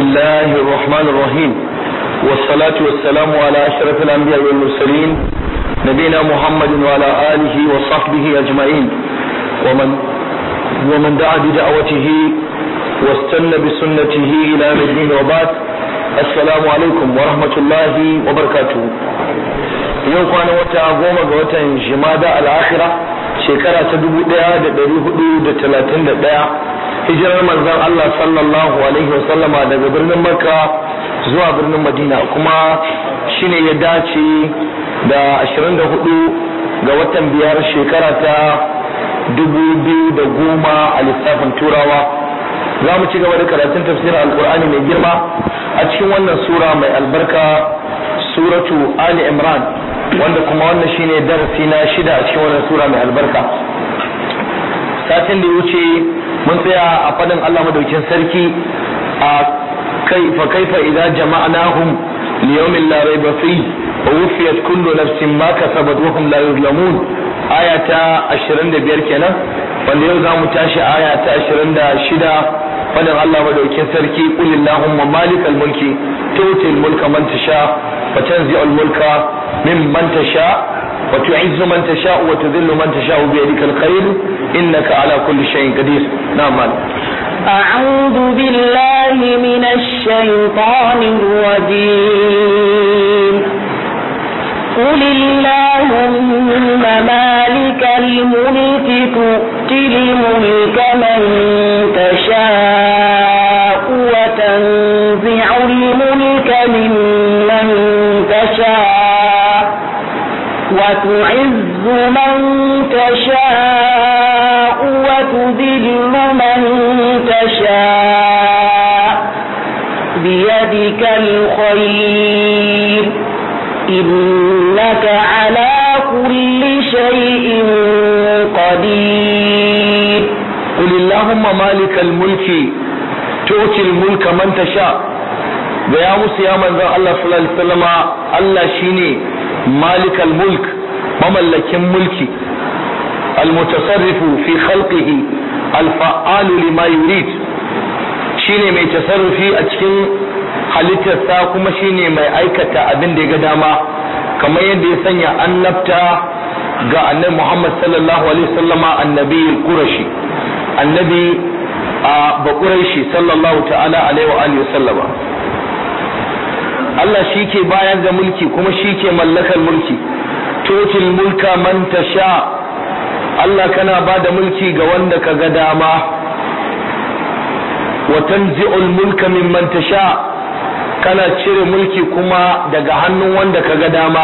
الله الرحمن الرحيم والصلاة والسلام على أشرف الأنبياء والمرسلين نبينا محمد وعلى آله وصحبه أجمعين ومن ومن دعا بدعوته واستنى بسنته إلى يوم الدين وبعد السلام عليكم ورحمة الله وبركاته yau kwana wata goma ga watan jimada al'akhira shekara ta dubu ɗaya da ɗari hudu da talatin da ɗaya hijirar manzon Allah sallallahu alaihi wasallama daga birnin makka zuwa birnin madina kuma shine ya dace da ashirin da hudu ga watan biyar shekara ta dubu biyu da goma a lissafin turawa za mu ci gaba da karatun tafsirin alkur'ani mai girma a cikin wannan sura mai albarka suratu ali imran wanda kuma wannan shine darasi na shida a cikin wannan sura mai albarka satin da ya wuce mun tsaya a fadin Allah madaukin sarki a kai fa kaifa idza jama'nahum li yawmin la rayba fi wa wufiyat kullu nafsin ma kasabat wa hum la yuzlamun aya ta 25 kenan wanda yau zamu tashi aya ta 26 fadin Allah madaukin sarki qul illahumma malikal mulki tu'til mulka man tasha wa tanzi'ul mulka mimman tasha وتعز من تشاء وتذل من تشاء بيدك الخير إنك على كل شيء قدير نعم أعوذ بالله من الشيطان الرجيم قل اللهم مالك الملك تؤتي الملك من تشاء وتنزع الملك ممن تشاء وتعز من تشاء وتذل من تشاء بيدك الخير إنك على كل شيء قدير قل اللهم مالك الملك تؤتي الملك من تشاء يا موسى يا من الله صلى الله عليه وسلم الله شيني مالك الملك مملكين ملكي المتصرف في خلقه الفعال لما يريد shine mai tasarrufi a cikin halittarsa kuma shine mai aikata abin da ya ga dama kamar yadda ya sanya annabta ga annabi Muhammad sallallahu alaihi wasallama annabi qurashi annabi a bakuraishi sallallahu ta'ala alaihi wa alihi wasallama Allah shi ke bayar da mulki kuma shi ke mallakar mulki totil mulka man tasha Allah kana ba da mulki ga wanda ka ga dama wa tanzi'ul mulka mimman tasha kana cire mulki kuma daga hannun wanda ka ga dama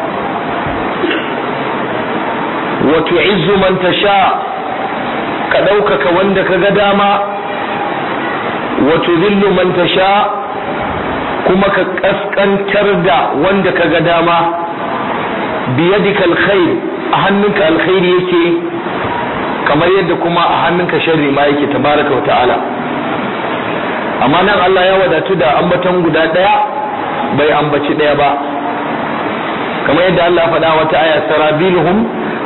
wa tu'izzu man tasha ka ɗaukaka wanda ka ga dama wa tudhillu man tasha kuma ka kaskantar da wanda ka ga dama biyadika alkhair a hannunka alkhairi yake kamar yadda kuma a hannunka sharri ma yake tabaraka wa ta'ala amma nan Allah ya wadatu da ambaton guda daya bai ambaci daya ba kamar yadda Allah ya faɗa wata aya sarabiluhum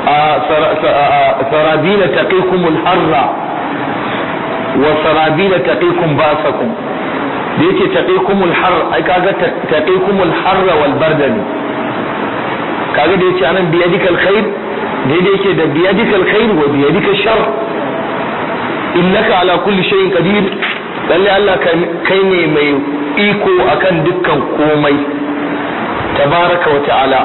sarabila taqikumul harra wa sarabila taqikum basakum da yake taqikumul har ai kaga taqikumul harra wal bardani kaga da yace anan biyadikal khair daidai yake da biyadikal khair wa biyadikal shar innaka ala kulli shay'in qadir lalle Allah kai ne mai iko akan dukkan komai tabaraka wa ta'ala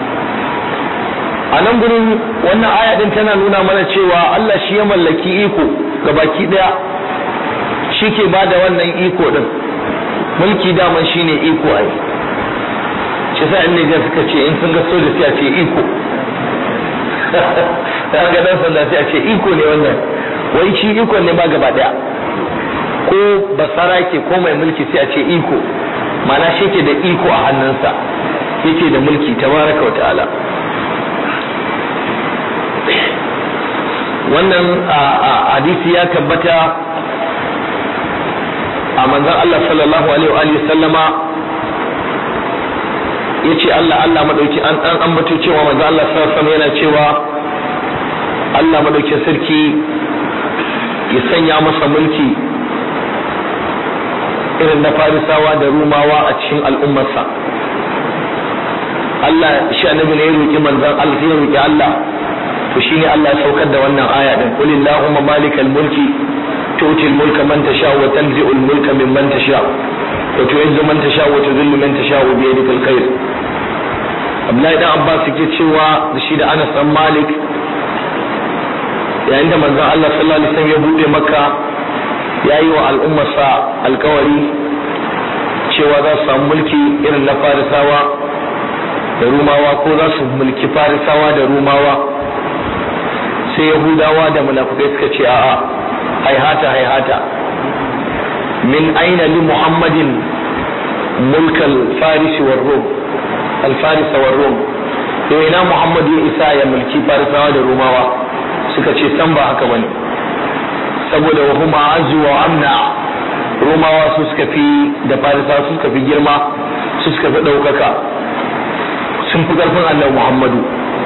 a nan gurin wannan aya din tana nuna mana cewa Allah shi ya mallaki iko ga baki daya shi ke bada wannan iko din mulki daman shine iko ai shi sa in ga suka ce in sun ga soja sai a ce iko ta ga dan sanda sai a ce iko ne wannan wai shi iko ne ba gaba daya ko basara ke ko mai mulki sai a ce iko mana shi ke da iko a hannunsa yake da mulki tabaraka wa ta'ala wannan hadisi ya tabbata a manzon Allah sallallahu alaihi wa sallama yace Allah Allah madauki an an ambato cewa manzon Allah sallallahu alaihi yana cewa Allah madaukin sarki ya sanya masa mulki irin na farisawa da rumawa a cikin al'ummarsa Allah shi annabi ne ya roki manzon Allah sai ya roki Allah to shine Allah ya saukar da wannan aya din qul illahumma malikal mulki tu'ti mulka man tasha wa tanzi'u mulka mimman tasha wa tu'izzu man tasha wa tudhillu man tasha bi yadikal khair Abdullahi dan Abbas yake cewa da shi da Anas dan Malik yayin da manzon Allah sallallahu alaihi wasallam ya bude Makka yayi wa al'ummarsa alkawari cewa za su samu mulki irin na Farisawa da Rumawa ko za su mulki Farisawa da Rumawa sai yahudawa da munafukai suka ce a'a haihata haihata min aina li muhammadin mulkal farisi war rum al farisa war rum to ina muhammad ya isa ya mulki farisawa da rumawa suka ce san ba haka bane saboda wa huma azu wa amna rumawa su suka fi da farisawa su suka fi girma su suka fi ɗaukaka sun fi ƙarfin annabi muhammadu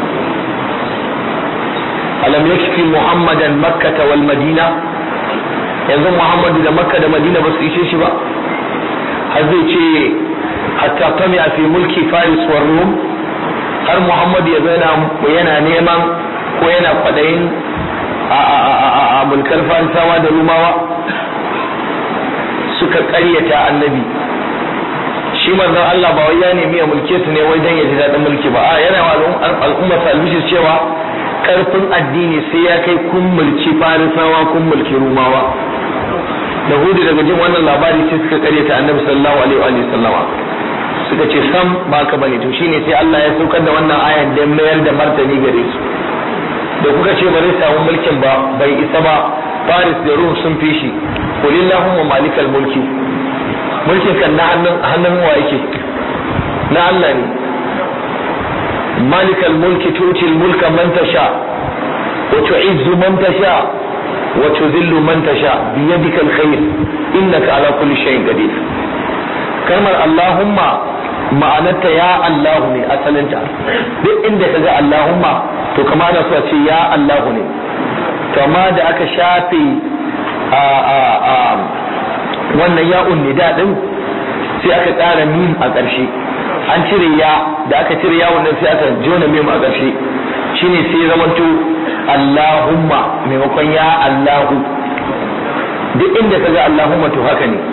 alam yakfi muhammadan makkata wal madina yanzu muhammadu da makka da madina ba su ishe shi ba har zai ce hatta tami fi mulki faris war rum har muhammadu ya zana yana neman ko yana kwadayin a mulkar farisawa da rumawa suka karyata annabi shi manzon Allah ba wai ya nemi ya mulke su ne wai dan ya ji daɗin mulki ba a yana wa al'umma albishir cewa karfin addini sai ya kai kun mulki farisawa kun mulki rumawa da hudu daga jin wannan labari sai suka kare ta annabi sallallahu alaihi wa sallama suka ce sam ba ka bane to shine sai Allah ya saukar da wannan ayan da mayar da martani gare su da kuka ce ba zai samu mulkin ba bai isa ba faris da rum sun fi shi kulillahumma malikal mulki mulkin kan na hannun hannun wa yake na Allah ne مالك الملك تؤتي الملك من تشاء وتعز من تشاء وتذل من تشاء بيدك الخير إنك على كل شيء قدير كلمة اللهم ma'anarta ya Allah ne asalinta duk inda ka ga Allahumma to kama da su ce ya Allah ne to amma da aka shafe a a a wannan ya'un nida din sai aka ƙara mim a ƙarshe an cire ya da aka cire ya wannan sai aka jona mim a ƙarshe shine sai zamanto Allahumma maimakon ya Allahu duk inda ka ga Allahumma to haka ne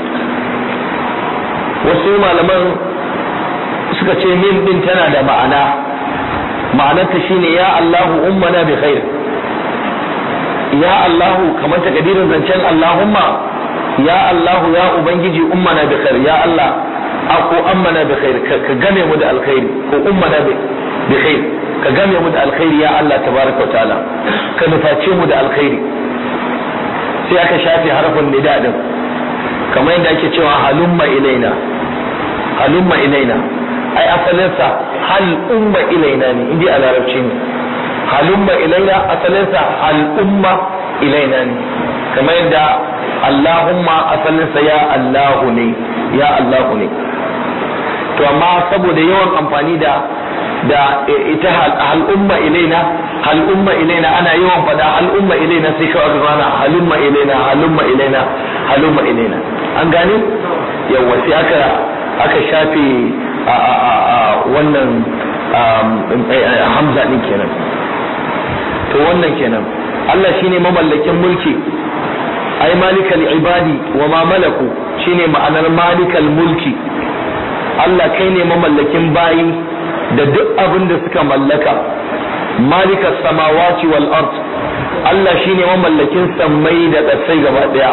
wasu malaman suka ce mim din tana da ma'ana ma'anarta shine ya Allahu ummana bi khair ya Allahu kamar takadirin zancen Allahumma ya Allahu ya ubangiji ummana bi khair ya Allah ako ammana bi khair ka game mu da alkhairi ko ummana bi khair ka game mu da alkhairi ya Allah tabaraka wa ta'ala ka nuface mu da alkhairi sai aka shafe harfin nida din kamar yadda ake cewa halumma ilaina halumma ilaina ai asalinsa hal umma ilaina ne indai a larabci ne halumma ilaina asalinsa hal umma ilaina ne kamar yadda Allahumma asalinsa ya Allahu ne ya Allahu ne to amma saboda yawan amfani da da ita hal umma ilaina hal umma ilaina ana yawan fada hal umma ilaina sai kawai ka zana halumma ilaina halumma ilaina halumma ilaina an gane yawa sai aka aka shafe wannan hamza din kenan to wannan kenan Allah shine mamallakin mulki ai malikal ibadi wa ma malaku shine ma'anar malikal mulki Allah kai ne mamallakin bayi da duk abin da suka mallaka malikas samawati wal ard Allah shine mamallakin sammai da ƙasai gaba daya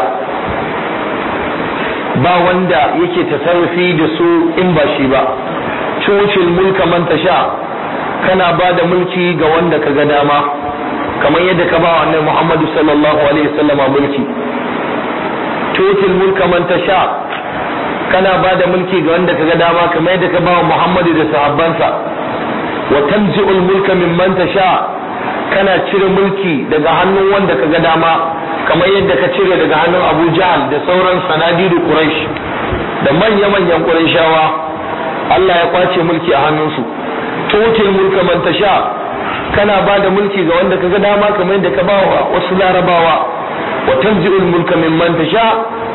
ba wanda yake tasarrufi da su in ba shi ba cucil mulka man tasha kana ba da mulki ga wanda ka ga dama kamar yadda ka ba wa annabi Muhammadu sallallahu alaihi wasallam mulki tutil mulka man tasha kana ba da mulki ga wanda ka ga dama kamar yadda ka ba wa Muhammadu da sahabbansa wa tanzi'ul mulka mimman tasha kana cire mulki daga hannun wanda ka ga dama kamar yadda ka cire daga hannun Abu Jahal da sauran sanadidu Quraysh da manya-manyan Qurayshawa Allah ya kwace mulki a hannunsu tutil mulka man tasha kana ba da mulki ga wanda kaga dama kamar yadda ka ba wa wasu larabawa wa tanzi'ul mulka mimman tasha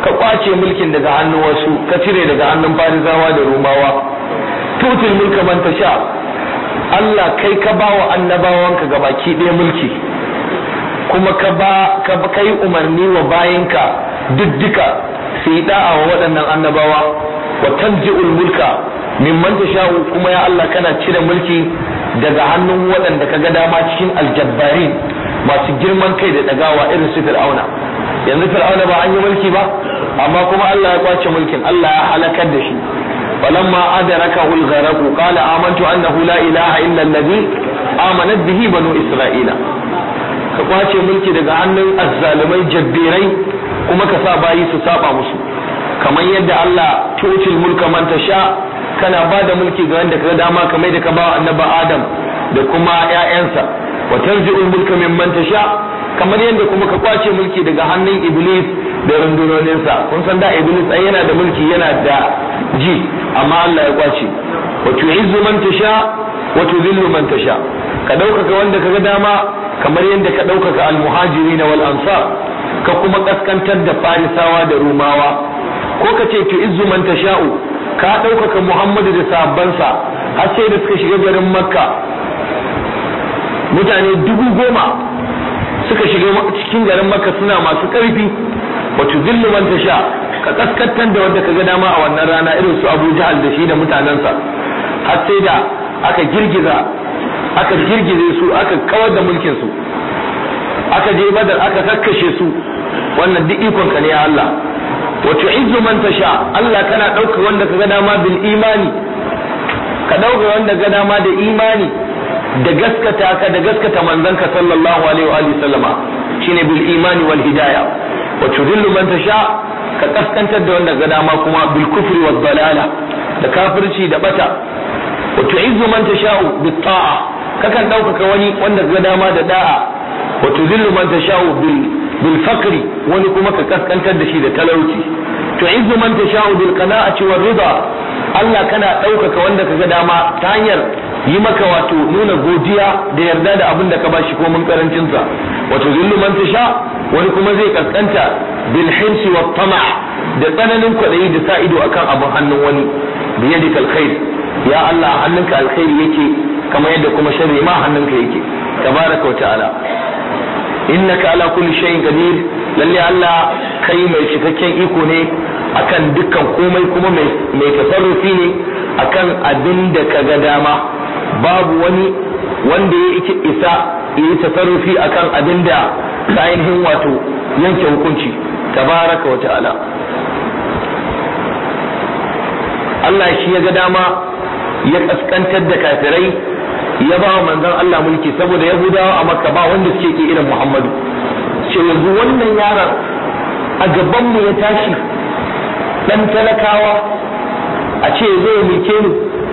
ka kwace mulkin daga hannun wasu ka cire daga hannun farisawa da rumawa tutul mulka man tasha Allah kai ka ba wa annabawanka gabaki ɗaya mulki kuma ka ba ka kai umarni wa bayinka duka su yi da'a wa waɗannan annabawa wa tanzi'ul mulka mimman tasha'u kuma ya Allah kana cire mulki daga hannun waɗanda ka ga dama cikin aljabbarin masu girman kai da dagawa irin su fir'auna yanzu fir'auna ba an yi mulki ba amma kuma Allah ya kwace mulkin Allah ya halakar da shi falamma adrakahu al-gharq qala amantu annahu la ilaha illa alladhi amanat bihi banu isra'ila ka kwace mulki daga hannun azzalumai jabbirai kuma ka sa bayi su saba musu kamar yadda Allah tutil mulka man tasha kana ba da mulki ga wanda ka dama kamar da ka ba annabi Adam da kuma ƴaƴansa wa tanzi'ul mulka mimman tasha kamar yadda kuma ka kwace mulki daga hannun Iblis da rundunoninsa kun san da Iblis ai yana da mulki yana da ji amma Allah ya kwace wa tu'izzu man tasha wa tudhillu man tasha ka ɗaukaka wanda ka ga dama kamar yadda ka ɗaukaka almuhajirin wal ansar ka kuma kaskantar da farisawa da rumawa ko ka ce tu'izzu man tasha'u ka ɗaukaka Muhammadu da sahabbansa har sai da suka shiga garin Makka mutane dubu goma suka shiga cikin garin Makka suna masu ƙarfi wato zillu man tasha ka kaskantar da wanda ka ga dama a wannan rana irin su Abu Jahal da shi da mutanensa har sai da aka girgiza aka girgize su aka kawar da mulkin su aka je badar aka kakkashe su wannan duk ikon ka ne ya Allah wa tu'izzu man tasha Allah kana dauka wanda kaga dama bil imani ka dauka wanda ga dama da imani da gaskata ka da gaskata manzanka sallallahu alaihi wa alihi sallama shine bil imani wal hidayah wa tudillu man tasha ka kaskantar da wanda ga dama kuma bil kufri wad dalala da kafirci da bata wa tu'izzu man tasha'u bit ta'a kakan ɗaukaka wani wanda ga dama da da'a wa tudillu man tasha'u bil bil fakri wani kuma ka kaskantar da shi da talauci tu'izzu man tasha'u bil qana'ati war rida Allah kana ɗaukaka wanda ka ga dama ta hanyar yi maka wato nuna godiya da yarda da abin da ka bashi ko mun karancin sa wa tudillu man tasha wani kuma zai kaskanta bil hirsi wat tama' da tsananin kwaɗayi da sa ido akan abin hannun wani biyadikal khair ya Allah hannunka alkhairi yake kamar yadda kuma sharri ma hannunka yake tabaraka wa ta'ala innaka ala kulli shay'in qadir lalle Allah kai mai cikakken iko ne akan dukkan komai kuma mai mai tasarrufi ne akan abin da ka ga dama babu wani wanda ya isa yi tasarrufi akan abin da ka ainihin wato yanke hukunci tabaraka wa ta'ala Allah shi ya ga dama ya kaskantar da kafirai ya ba wa manzon Allah mulki saboda Yahudawa a Makka ba wanda suke ke irin Muhammadu ce yanzu wannan yaron a gaban mu ya tashi dan talakawa a ce zai mulke ni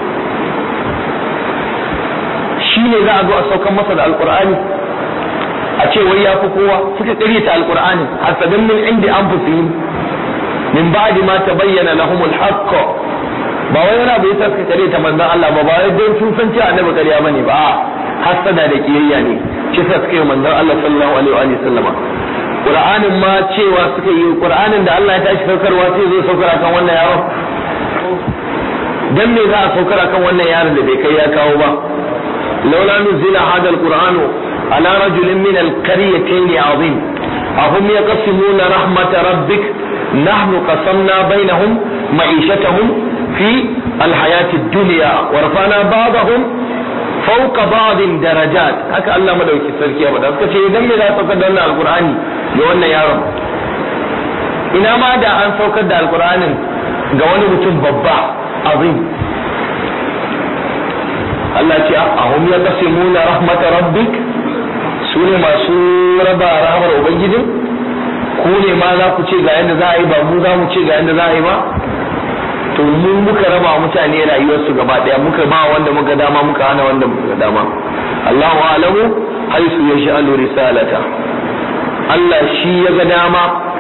shi ne za a zo a saukan masa da alkur'ani a ce wai ya fi kowa suka ƙaryata alkur'ani hasadan min indi anfusihim min ba'di ma tabayyana lahumul haqq ba wai wani abu yasa suka kare ta manzon Allah ba ba wai don sun san cewa annabi ƙarya bane ba hasada da kiyayya ne shi sa suka yi manzon Allah sallallahu alaihi wa sallama Qur'anin ma cewa suka yi Qur'anin da Allah ya tashi saukarwa sai zo saukar akan wannan yaron dan me za a saukar akan wannan yaron da bai kai ya kawo ba laula nuzila hada alqur'anu ala rajulin min alqaryatayn azim ahum yaqsimuna rahmat rabbik nahnu qasamna bainahum ma'ishatahum في الحياة الدنيا ورفعنا بعضهم فوق بعض درجات haka Allah madauki sarki ya faɗa suka ce idan me za a saukar da wannan alqur'ani ga wannan yaron ina ma da an saukar da alqur'anin ga wani mutum babba azim Allah ce ahum yaqsimuna rahmat rabbik su ne masu raba rahmar ubangijin ku ne ma za ku ce ga yadda za a yi ba mu za mu ce ga yadda za a yi ba to mu muka raba mutane rayuwarsu gaba daya muka ba wanda muka dama muka hana wanda muka dama Allahu alamu haisu ya sha'alu risalata Allah shi ya ga dama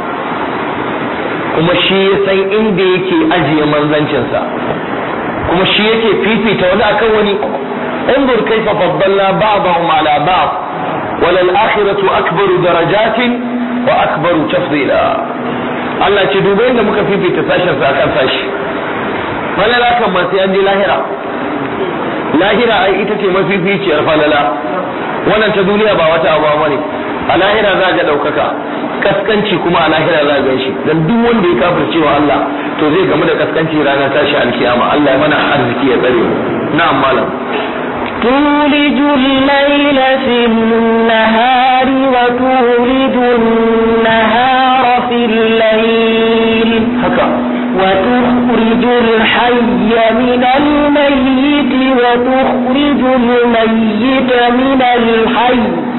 kuma shi ya san inda yake ajiye manzancinsa kuma shi yake fifita wani akan wani انظر كيف فضلنا بعضهم على بعض وللآخرة أكبر درجات وأكبر تفضيلا Allah ce duba yadda muka fifita sashen sa akan sashi falala kan ma sai an je lahira lahira ai ita ce mafificiyar falala wannan ta duniya ba wata abu ba ne a lahira za ga ɗaukaka kaskanci kuma a lahira za ga shi dan duk wanda ya kafirce wa Allah to zai gamu da kaskanci ranar tashi alkiyama Allah ya mana arziki ya tsare na'am malam تولج الليل في النهار وتولج النهار في الليل haka وتخرج الحي من الميت وتخرج الميت من الحي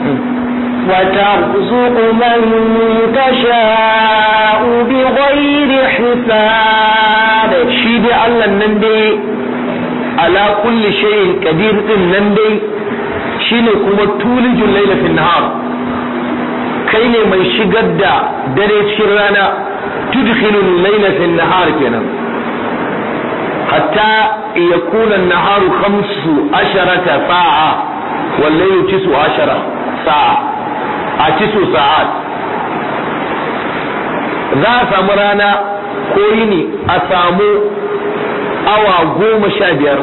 وترزق من تشاء بغير حساب shi dai Allah nan dai ala kulli shay'in qadir din nan dai shine kuma tulijul layla fil nahar kai ne mai shigar da dare cikin rana tudkhilul layla fil nahar kenan hatta yakuna an-naharu khamsu asharata sa'a wal laylu tisu ashara sa'a a tisu sa'at za a samu rana ko yini a samu awa goma sha biyar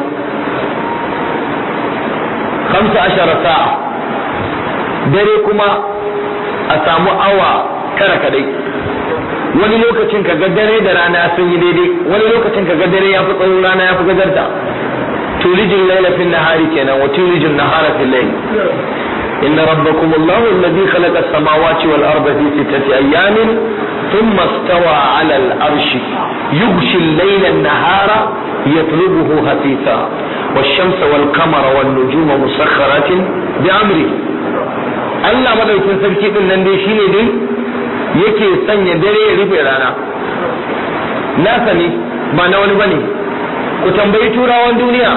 kamsa ashara sa'a dare kuma a samu awa tara kadai wani lokacin ka ga dare da rana sun yi daidai wani lokacin ka ga dare ya fi tsawon rana ya fi gajarta tulijin laila fil nahari kenan wa tulijin nahara fil layl إن ربكم الله الذي خلق السماوات والأرض في ستة أيام ثم استوى على الأرش يغشي الليل النهار يطلبه هفيفا والشمس والقمر والنجوم مسخرات بأمره Allah madaukin sarki din nan dai shine dai yake sanya dare ya rufe rana nasa ne ba na wani bane ku tambayi turawan duniya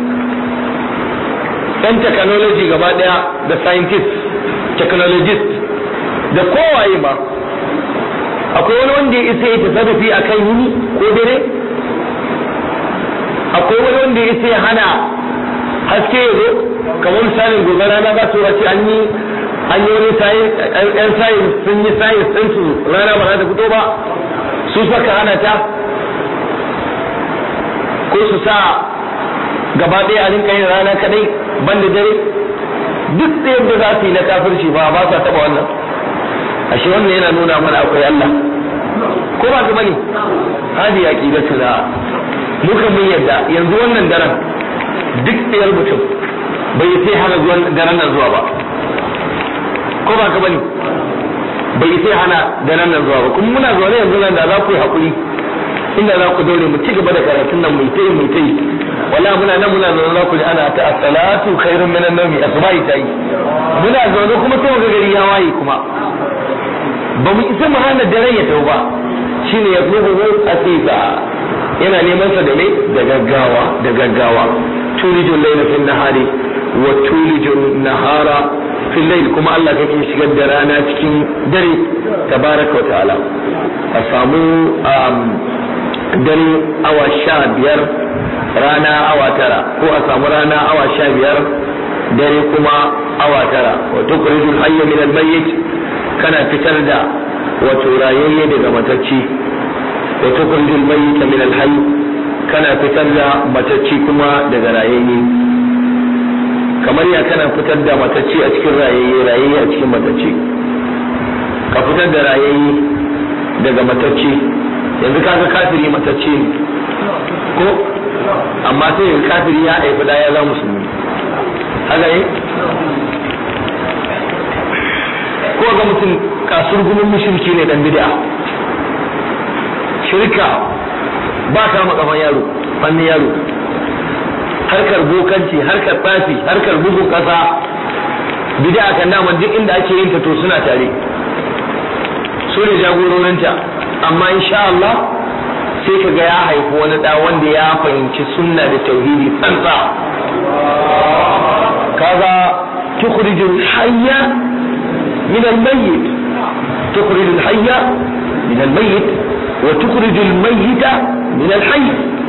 yan technology gaba daya da scientist technologist da kowaye ba akwai wani wanda ya isa ya tasarrufi a kan yini ko dare akwai wani wanda ya isa ya hana haske ya zo kamar misalin gobe rana za su wace an yi an yi wani yan sayin sun yi sayin sun su rana ba za ta fito ba su saka hana ta ko su sa gaba ɗaya a rinka yin rana kadai ban da dare duk da yadda za su yi na kafirci ba ba sa taba wannan ashe wannan yana nuna mana akwai Allah ko ba su bane hadi aqidatu la muka mun yadda yanzu wannan daren duk tsayar mutum bai sai hana zuwan daren nan zuwa ba ko ba ka bane bai sai hana daren nan zuwa ba kuma muna zaune yanzu nan da za ku yi hakuri inda za ku daure mu ci gaba da karatun nan mai tayi mai tayi wala muna nan muna zaune za ku ji ana ta as-salatu khairun min an-nawmi asbahi tayi muna zaune kuma sai ga gari ya waye kuma ba mu isa mu hana daren ya tau ba shine ya fi hu asisa yana neman sa da me da gaggawa da gaggawa tulijul layla fil nahari wa tulijul nahara fil layl kuma Allah kake shigar da rana cikin dare tabaraka wa ta'ala a samu dare awa sha biyar rana awa tara ko a samu rana awa sha biyar dare kuma awa tara wato kuridul hayya min almayyit kana fitar da wato rayayye daga matacci wato kuridul mayyit min alhayy kana fitar da matacci kuma daga rayayye kamar ya kana fitar da matacci a cikin rayayye rayayye a cikin matacci ka fitar da rayayye daga matacci yanzu kaga kafiri matacce ne ko amma sai yanzu kafiri ya haifi da ya za musulmi haka yi ko ga mutum kasur gumin mushriki ne dan bid'a shirka ba ta makafan yaro fannin yaro harkar bokanci harkar tsafi harkar bugun kasa bid'a kan naman duk inda ake yin ta to suna tare su ne jagororinta amma insha Allah sai ka ga ya haifi wani da wanda ya fahimci sunna da tauhidi tsantsa kaga tukhrijul hayya min al-mayyit tukhrijul hayya min al-mayyit wa tukhrijul mayyita min al-hayy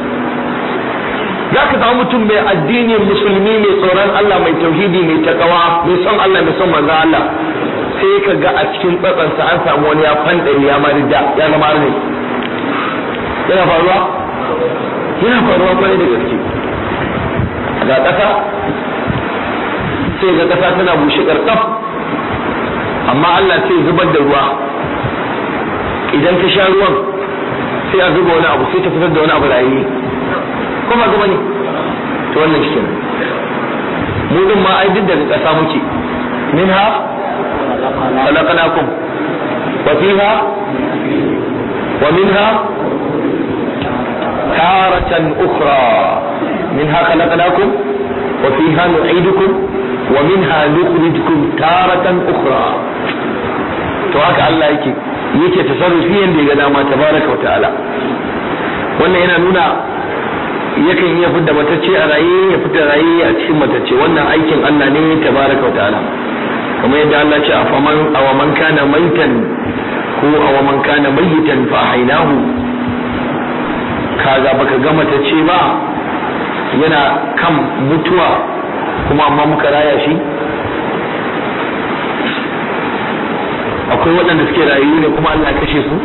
zaka samu mutum mai addini musulmi mai tsoron Allah mai tauhidi mai takawa mai son Allah mai son manzon Allah sai ka ga a cikin tsatsansa an samu wani ya fandari ya marida ya zama arne yana faruwa yana faruwa kwarai da gaske ga ƙasa sai ga ƙasa tana bushe ƙarƙaf amma Allah sai zubar da ruwa idan ka sha ruwan sai a zuba wani abu sai ta fitar da wani abu rayi ko ba zuba ne to wannan shi kenan mu din ma ai duk daga ƙasa muke minha khalaqnakum wa fiha wa minha taratan ukhra minha khalaqnakum wa fiha nu'idukum wa minha nukhrijukum taratan ukhra to haka Allah yake yake tasarrufi yanda ya ga dama tabaraka wa ta'ala wannan yana nuna yakan iya fidda matacce a raye ya fita raye a cikin matacce wannan aikin Allah ne tabaraka wa ta'ala kamar yadda Allah ce a faman aw man kana maitan ko aw man kana mayitan fa ahaynahu kaga baka ga matacce ba yana kan mutuwa kuma amma muka raya shi akwai waɗanda suke rayu ne kuma Allah ya kashe su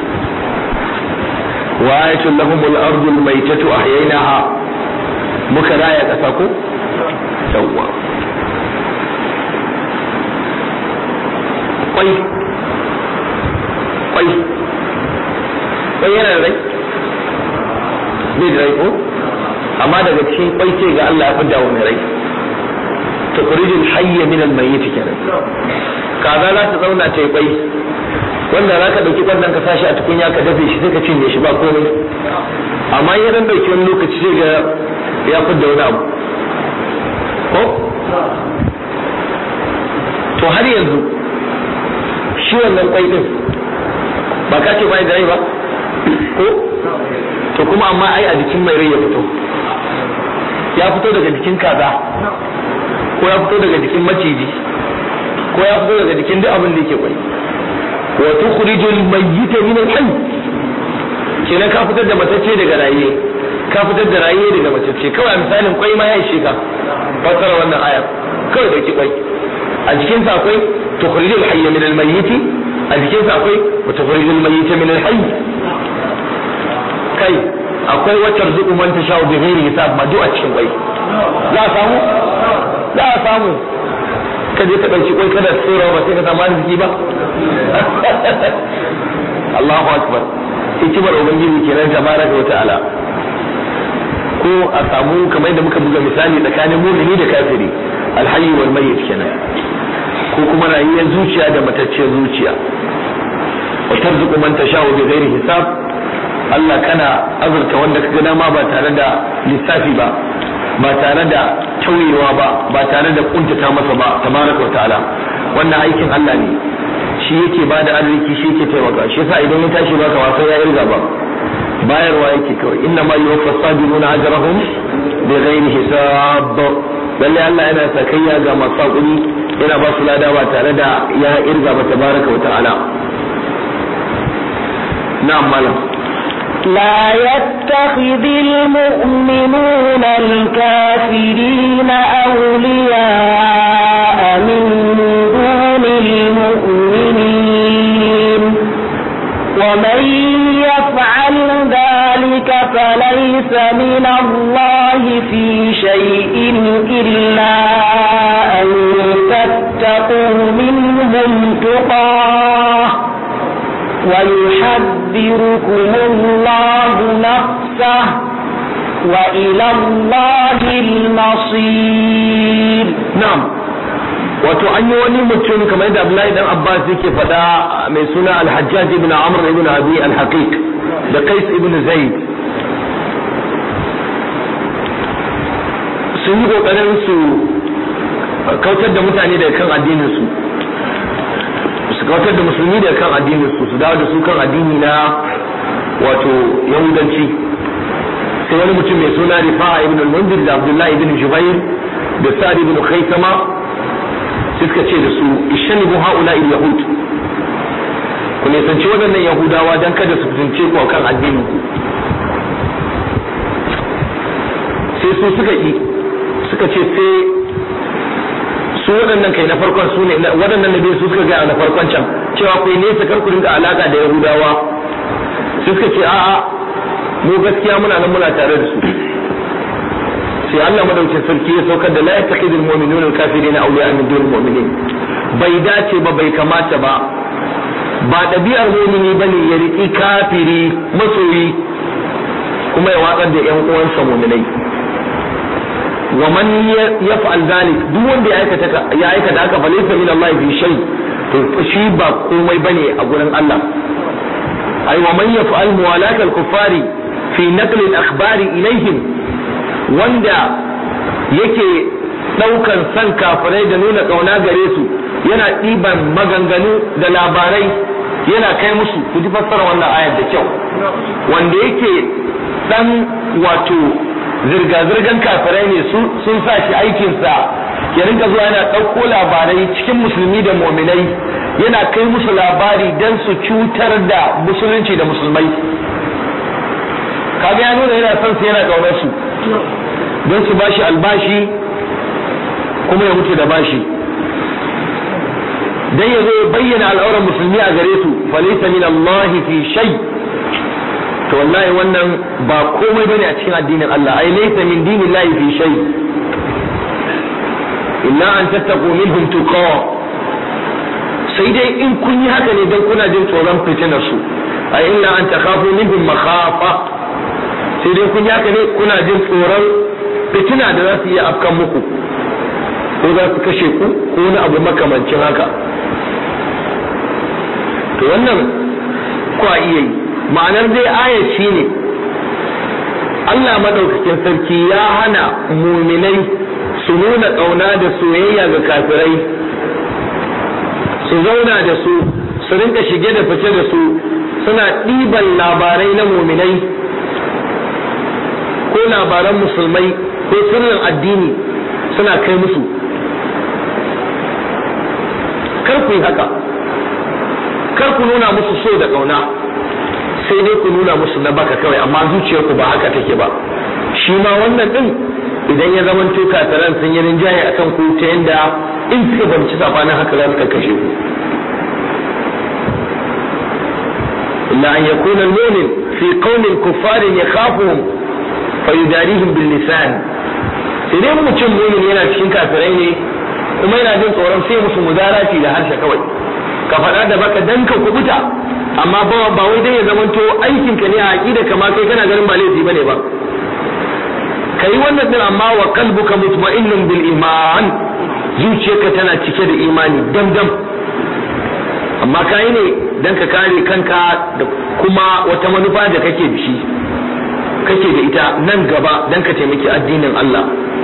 wa ayatul lahumul ardul maitatu ahyaynaha muka raya ƙasa ko yawwa kwai kwai kwai yana da rai bai da rai ko amma daga cikin kwai ce ga Allah ya fi dawo mai rai tukhrijul hayya min al-mayyit kenan kaza za ta zauna ta yi kwai wanda za ka ɗauki ƙwallon ka sashi a tukunya ka dafe shi sai ka cinye shi ba komai amma ya dan ɗauki wani lokaci sai ga ya fidda wani abu ko to har yanzu shi wannan kwai din ba ka ce bai da rai ba ko to kuma amma ai a jikin mai rai ya fito ya fito daga jikin kaza ko ya fito daga jikin maciji ko ya fito daga jikin duk abin da yake kwai wa tukhrijul mayyita min al-hayy kenan ka fitar da matacce daga raye ka fitar da raye daga matacce kawai misalin kwai ma ya ishe ka fassara wannan ayar kawai dauki kwai a jikin sa akwai tukhrijul hayya min al-mayyit a jikin sa akwai wa tukhrijul mayyita min al-hayy kai akwai wacce rizuku man tasha bi ghairi hisab ma duk a cikin kwai za a samu za a samu ka je ka ɗauki kwai kada tsora ba sai ka samu arziki ba Allahu akbar hikimar ubangiji kenan tabaraka wa ta'ala ko a samu kamar da muka buga misali tsakanin mumini da kafiri alhayy wal mayyit kenan ko kuma rayuwar zuciya da matacciyar zuciya wa tarzuqu man tasha'u bi ghairi hisab Allah kana azurta wanda kaga dama ba tare da lissafi ba ba tare da tauyewa ba ba tare da kuntata masa ba tabaraka wa ta'ala wannan aikin Allah ne shi yake ba da arziki shi yake taimaka shi yasa idan ya tashi baka wasa ya irga ba bayarwa yake kawai inna ma yuwaffa sabiruna ajrahum bi ghairi hisab lalle Allah yana sakayya ga masu hakuri yana ba su lada ba tare da ya irga ba tabaraka wa ta'ala na'am malam لا يتخذ المؤمنون الكافرين أولياء من دون المؤمنين ومن يفعل ذلك فليس من الله في شيء إلا أن تتقوا منهم تقاه ويحذركم الله نفسه وإلى الله المصير na'am wato an yi wani mutum kamar yadda Abdullahi dan Abbas yake faɗa mai suna Al-Hajjaj ibn Amr ibn Abi Al-Haqiq da Qais ibn Zaid sun yi kokarin su kautar da mutane daga kan addinin su su kautar da musulmi daga kan addinin su su dawo da su kan addini na wato yahudanci sai wani mutum mai suna Rifa'a ibn al-Mundir da Abdullahi ibn Jubair da Sa'd ibn Khaythama suka ce da su ishanibu haula'il yahud ku nisanci waɗannan yahudawa don kada su fitince ku kan addinin ku sai su suka yi suka ce sai su waɗannan kai na farkon su ne waɗannan nabi su suka gaya na farkon can cewa ku nesa kar ku rinka alaka da yahudawa su suka ce a'a mu gaskiya muna nan muna tare da su sai Allah madaukin sarki ya saukar da la yattaqidul mu'minuna al-kafirina awliya min dunil mu'minin bai dace ba bai kamata ba ba ɗabi'ar mumini bane ya riki kafiri masoyi kuma ya watsar da ƴan uwansa muminai wa man yaf'al dhalik duk wanda ya aikata ya aikata haka fa laysa min Allah fi shay to shi ba komai bane a gurin Allah ai wa man yaf'al muwalat al-kuffari fi naql al-akhbari ilayhim wanda yake daukan san kafirai da nuna kauna gare su yana ɗiban maganganu da labarai yana kai musu ku ji fassara wannan ayar da kyau wanda yake dan wato zirga-zirgan kafirai ne sun sa shi aikinsa ya rinka zuwa yana ɗauko labarai cikin musulmi da muminai yana kai musu labari don su cutar da musulunci da musulmai kaga ya nuna yana son su yana ƙaunar su don su bashi albashi kuma ya mutu da bashi dan ya zo ya bayyana al'auran musulmi a gare su falaysa min Allah fi shay to wallahi wannan ba komai bane a cikin addinin Allah ai laysa min dinillahi fi shay illa an tattaqu minhum tuqa sai dai in kun yi haka ne dan kuna jin tsoron fitinar su ai illa an takhafu minhum makhafa sai dai kun yi haka ne kuna jin tsoron fitina da za su iya afkan muku ko za su kashe ku ko wani abu makamancin haka to wannan kwa iya yi ma'anar dai ayat shi ne Allah madaukakin sarki ya hana muminai su nuna ƙauna da soyayya ga kafirai su zauna da su su rinka shige da fice da su suna ɗiban labarai na muminai ko labaran musulmai ko sirrin addini suna kai musu kar ku yi haka kar ku nuna musu so da ƙauna sai dai ku nuna musu na baka kawai amma zuciyarku ba haka take ba shi ma wannan din idan ya zama to kataran sun yi rinjaye akan ku ta yanda in suka banci sabanin haka za su kashe ku illa an yakuna al-mu'min fi qaumin kuffarin yakhafuhum fa yudarihim bil lisan sai dai mutum mu'min yana cikin kafirai ne kuma yana jin tsoron sai musu mudarati da harshe kawai ka faɗa da baka dan ka kubuta amma ba ba wai dai ya zamanto aikin ka ne a aqida kama kai kana ganin ba laifi bane ba kai wannan din amma wa qalbuka mutma'innun bil iman zuciyarka tana cike da imani dam dam amma kai ne dan ka kare kanka da kuma wata manufa da kake da shi kake da ita nan gaba dan ka taimaki addinin Allah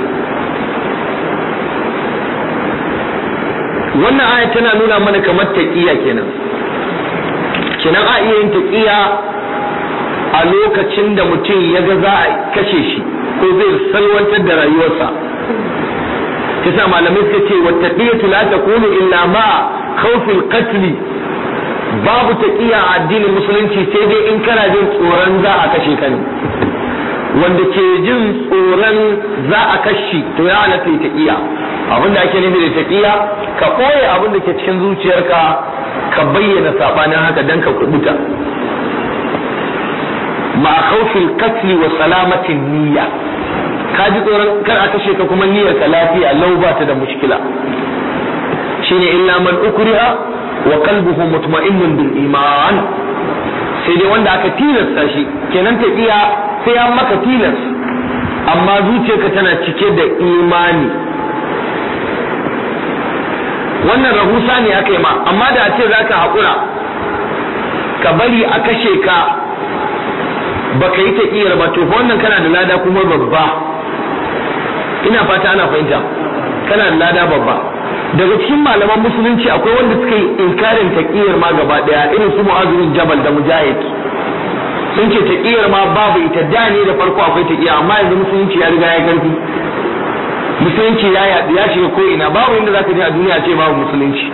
wannan aya tana nuna mana kamar taqiya kenan kenan a iya yin taqiya a lokacin da mutum ya ga za a kashe shi ko zai salwantar da rayuwarsa kisa malamai suka ce wa taqiyatu la takunu illa ma khawfil qatl babu taqiya a addinin musulunci sai dai in kana jin tsoron za a kashe ka ne wanda ke jin tsoron za a kashe to ya halatta taqiya abin da ake nufi da taqiya ka ɓoye abin da ke cikin zuciyarka ka bayyana sabanin haka dan ka kubuta ma khawfil qatl wa salamatin niyya ka ji tsoron kar a kashe ka kuma niyyar ka lafiya lau ba ta da mushkila shine illa man ukriha wa qalbuhu mutma'innun bil iman sai dai wanda aka tilasta shi kenan taqiya sai an maka tilas amma zuciyarka tana cike da imani wannan rahusa ne aka yi ma amma da a ce za ka haƙura ka bari a kashe ka ba ka yi taƙiyar ba to fa wannan kana da lada kuma babba ina fata ana fahimta kana da lada babba daga cikin malaman musulunci akwai wanda suka yi inkarin taƙiyar ma gaba ɗaya irin su mu'azurin jabal da mujahid sun ce taƙiyar ma babu ita da ne da farko akwai taƙiya amma yanzu musulunci ya riga ya karfi musulunci ya yaɗu ya shiga ko ina babu inda zaka je a duniya ce babu musulunci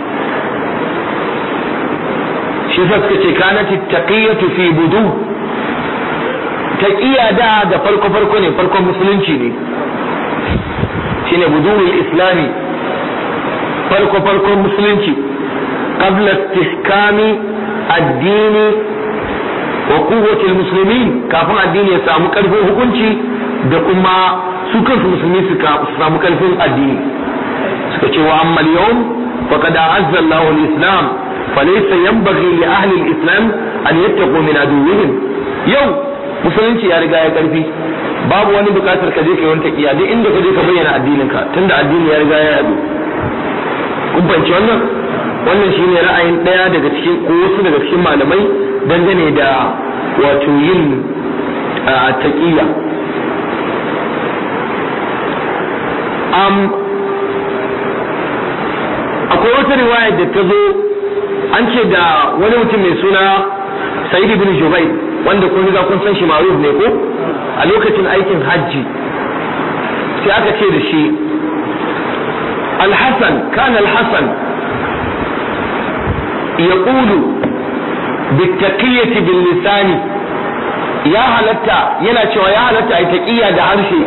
shi sa suka ce kanati taqiyatu fi budu taqiya da da farko farko ne farkon musulunci ne shine budul islami farko farkon musulunci qabla istihkami addini wa quwwati almuslimin kafin addini ya samu karfin hukunci da kuma su kansu musulmi su samu karfin addini suka ce wa amma yawm faqad a'azza Allahu al-islam falaysa yanbaghi li ahli al-islam an yattaqu min aduwwihim yau musulunci ya riga ya karfi babu wani bukatar ka je ka yi wani taqiya duk inda ka je ka bayyana addinin ka tunda addini ya riga ya yadu kun fahimci wannan wannan shine ra'ayin daya daga cikin ko wasu daga cikin malamai dangane da wato yin taqiya um, akwai wata riwaya da ta zo an ce da wani mutum mai suna sa'id ibn jubair wanda kun riga kun san shi maruf ne ko a lokacin aikin hajji sai aka ce da shi الحسن كان الحسن يقول بالتقية باللسان يا هلتا ينا cewa ya halatta ai taqiya da harshe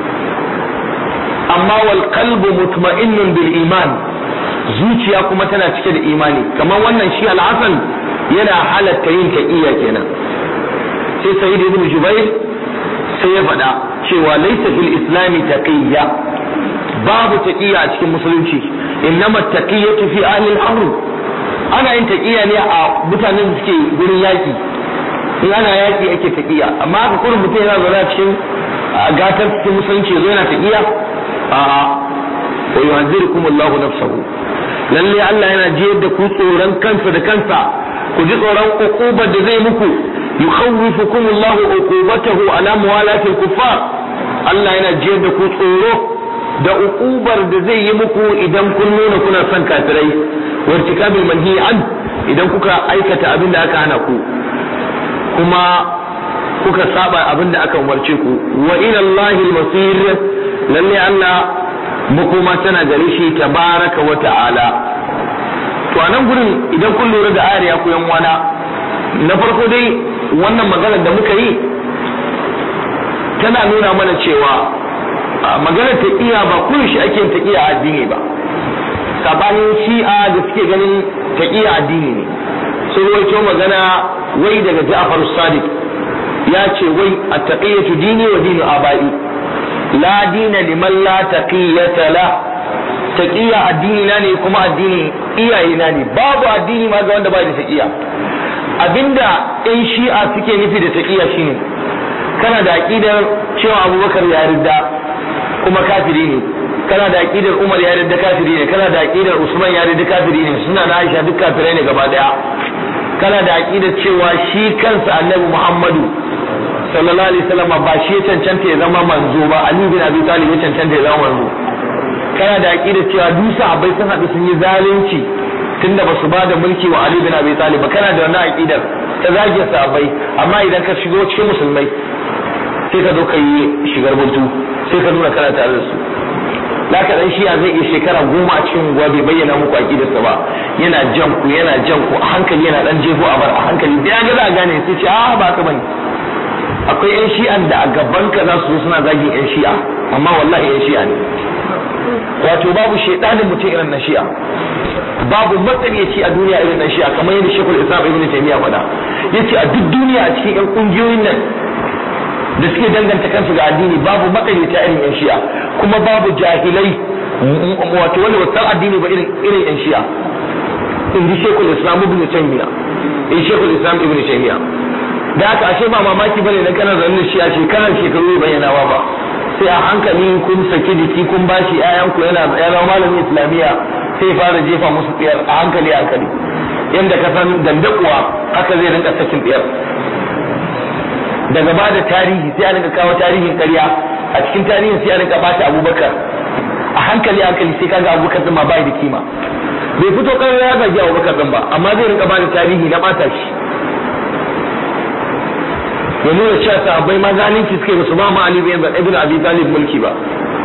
amma wal qalbu mutma'innun bil iman zuciya kuma tana cike da imani kamar wannan shi al-Hasan yana halatta yin taqiya kenan sai Sayyid ibn Jubair sai ya faɗa cewa laysa fil islami taqiyya babu taqiya a cikin musulunci innama taqiyatu fi ahli al-amr ana yin taqiya ne a mutanen da suke gurin yaki in ana yaki ake taqiya amma haka kullum mutum yana zaune cikin gatar cikin musulunci yazo yana taqiya a wa yuhadhirukum Allahu nafsahu lalle Allah yana jiyar da ku tsoron kansa da kansa ku ji tsoron uqubar da zai muku yukhawwifukum Allahu uqubatahu ala muwalatil kuffar Allah yana jiyar da ku tsoro da uqubar da zai yi muku idan kun nuna kuna son kafirai wartikabil manhi an idan kuka aikata abin da aka hana ku kuma kuka saba abin da aka umarce ku wa ila Allahi al-masir lalle Allah makoma tana gare shi tabaraka wa ta'ala to anan gurin idan kun lura da ayar ya ku yan wana na farko dai wannan maganar da muka yi tana nuna mana cewa maganar taqiya ba kun shi ake taqiya addini ba sabanin shi'a da suke ganin taqiya addini ne sun rawaito magana wai daga Ja'far Sadiq ya ce wai at-taqiyatu dini wa dinu abai la dina liman la taqiyata la taqiya addini na ne kuma addini iyaye na ne babu addini ma ga wanda ba da taqiya abinda ɗan shi'a suke nufi da taqiya shine kana da aqidar cewa Abubakar ya ridda kuma kafiri ne kana da aqidar Umar ya ridda kafiri ne kana da aqidar Usman ya ridda kafiri ne suna na Aisha duk kafirai ne gaba daya kana da aqidar cewa shi kansa Annabi Muhammadu sallallahu alaihi wasallam ba shi ya cancanta ya zama manzo ba Ali bin Abi Talib ya cancanta ya zama manzo kana da aqidar cewa duk sahabbai sun haɗu sun yi zalunci tunda ba su ba da mulki wa Ali bin Abi Talib ba kana da wannan aqidar ta zage sahabbai amma idan ka shigo cikin musulmai sai ka zo ka yi shigar buntu sai ka nuna kana tare da su da ka dan shiya zai iya shekara goma a cikin unguwa bai bayyana muku aqidarsa ba yana jan ku yana jan ku a hankali yana dan jefo a bar a hankali da ya ga za a gane sai ce a ba ka bane akwai yan shi'an da a gaban ka za su zo suna zagin yan shi'a amma wallahi yan shi'a ne wato babu shaidanin mutum irin na shi'a babu matsaliyaci a duniya irin na shi'a kamar yadda shekul islam ibn taymiya faɗa yace a duk duniya a cikin yan kungiyoyin nan da suke danganta kansu ga addini babu makarita irin yan shi'a kuma babu jahilai wato wanda wasan addini ba irin irin yan shi'a in ji shekul islam ibn taymiya in shekul islam ibn taymiya da haka ashe ba mamaki bane dan kana zaune shi'a shekarar shekaru bayyanawa ba sai a hankali kun saki jiki kun bashi ƴaƴan ku yana yana malamin islamiya sai fara jefa musu tsiyar a hankali a hankali yanda ka san dandakuwa haka zai rinka sakin tsiyar daga ba da tarihi sai a rinka kawo tarihin ƙarya a cikin tarihin sai a rinka bata abubakar a hankali hankali sai kaga abubakar din ma bai da kima bai fito ƙarya ya zagi abubakar din ba amma zai rinka bada tarihi na bata shi ya nuna cewa sahabbai ma zalunci suke ba su ba ma Ali ibn Abi Talib mulki ba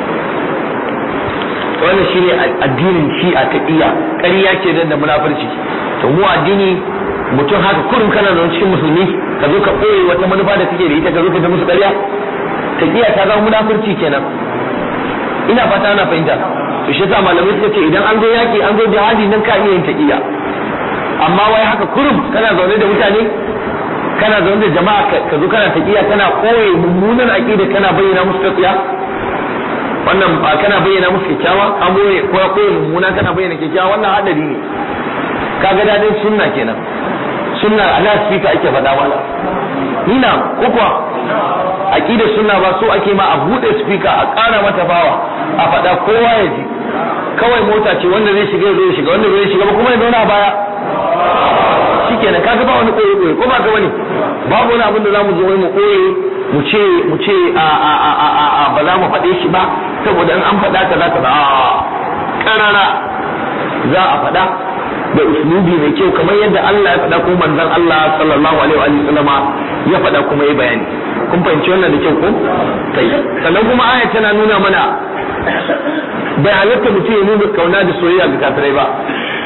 wannan shine addinin shi'a ta iya ƙarya ke da munafurci to mu addini mutum haka kurum kana da cikin musulmi ka zo ka ɓoye wata manufa da kake da ita ka zo ka ta musu ƙarya ta iya ta zama munafurci kenan ina fata ana fahimta to shi yasa malamai suka ce idan an zo yaki an zo jihadi nan ka iya yin taqiya amma wai haka kurum kana zaune da mutane kana zaune da jama'a ka zo kana taqiya kana koye mummunan aqida kana bayyana musu taqiya wannan ba kana bayyana musu kyakkyawa an boye ko ya koye mummuna kana bayyana kyakkyawa wannan hadari ne kaga dadin sunna kenan sunna ala speaker ake faɗa wala ni na ko kuwa aqidar sunna ba so ake ma a bude speaker a ƙara mata bawa a faɗa kowa ya ji kawai mota ce wanda zai shiga zai shiga wanda zai shiga ba kuma ya zauna a baya shikenan kaga ba wani koyi koyi ko ba ka bane babu wani abin da zamu zo mu koyi mu ce mu ce a a a a a ba za mu faɗe shi ba saboda in an faɗa ka za ka ba ƙarara za a faɗa da uslubi mai kyau kamar yadda Allah ya faɗa ko manzon Allah sallallahu alaihi wa sallama ya faɗa kuma ya bayani kun fahimci wannan da kyau ko kai sannan kuma aya tana nuna mana bai halatta mutum ya nuna kauna da soyayya ga kafirai ba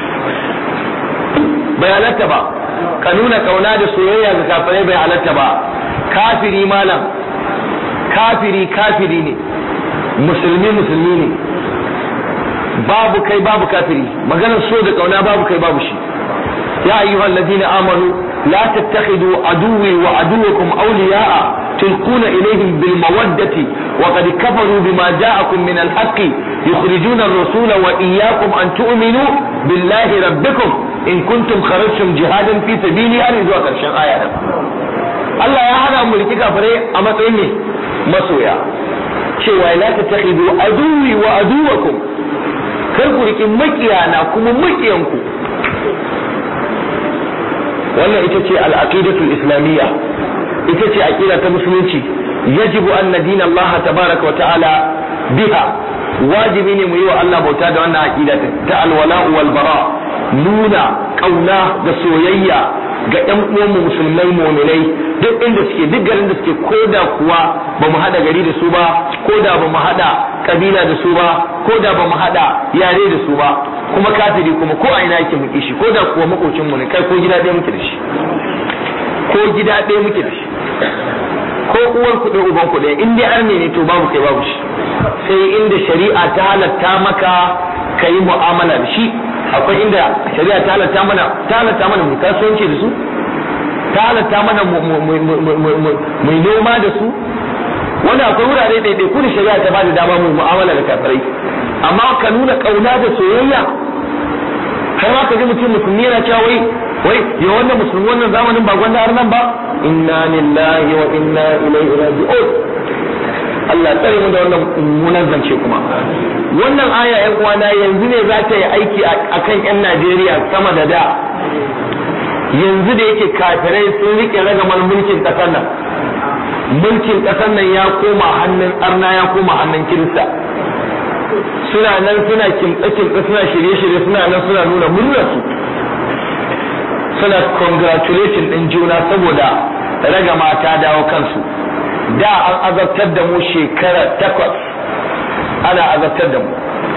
bai halatta ba ka nuna kauna da soyayya ga kafirai bai halatta ba kafiri malam kafiri kafiri ne musulmi musulmi ne babu kai babu kafiri maganar so da kauna babu kai babu shi ya ayyuhal ladina amanu la tattakhidu aduwwi wa aduwwakum awliya'a tulquna ilayhim bil mawaddati wa qad kafaru bima ja'akum min al haqqi yukhrijuna ar-rasula wa iyyakum an tu'minu billahi rabbikum in kuntum kharajtum jihadan fi sabili har zuwa karshen aya Allah ya hana mu riki kafirai a matsayin ne masoya cewa la tattakhidu aduwwi wa aduwwakum kar ku riƙi makiyana kuma makiyanku wannan ita ce al'aqidatul islamiyya ita ce aqida ta musulunci yajibu an nadina Allah tabaraka wa ta'ala biha wajibi ne mu yi wa Allah bauta da wannan aqida ta alwala'u wal bara nuna kauna da soyayya ga ƴan uwanmu musulmai mu'minai duk inda suke duk garin da suke koda kuwa ba mu hada gari da su ba koda ba mu hada kabila da su ba koda ba mu hada yare da su ba kuma kafiri kuma ko a ina yake muke shi koda kuwa makocin mu ne kai ko gida ɗaya muke da shi ko gida ɗaya muke da shi ko uwar ku ɗaya uban ku ɗaya in dai arne ne to babu kai babu shi sai inda shari'a ta halatta maka ka yi mu'amala da shi akwai inda shari'a ta halatta mana ta halatta mana mu kasuwanci da su ta halatta mana mu noma da su wanda akwai wurare ɗaiɗai ku da shari'a ta bada dama mu mu'amala da kafirai amma ka nuna ƙauna da soyayya har ma ka ji mutum musulmi yana cewa wai wai ya wannan musulmi wannan zamanin ba gwanda har nan ba inna lillahi wa inna ilaihi raji'un Allah tsare mu da wannan mummunan zance kuma wannan aya yan uwana yanzu ne za ta yi aiki akan yan Najeriya sama da da yanzu da yake kafirai sun rike ragamar mulkin kasar nan mulkin kasar nan ya koma hannun arna ya koma hannun kirista suna nan suna kimtsa-kimtsa suna shirye-shirye suna nan suna nuna murnarsu suna congratulating din juna saboda ragama ta dawo kansu da an azabtar da mu shekara takwas ana azabtar da mu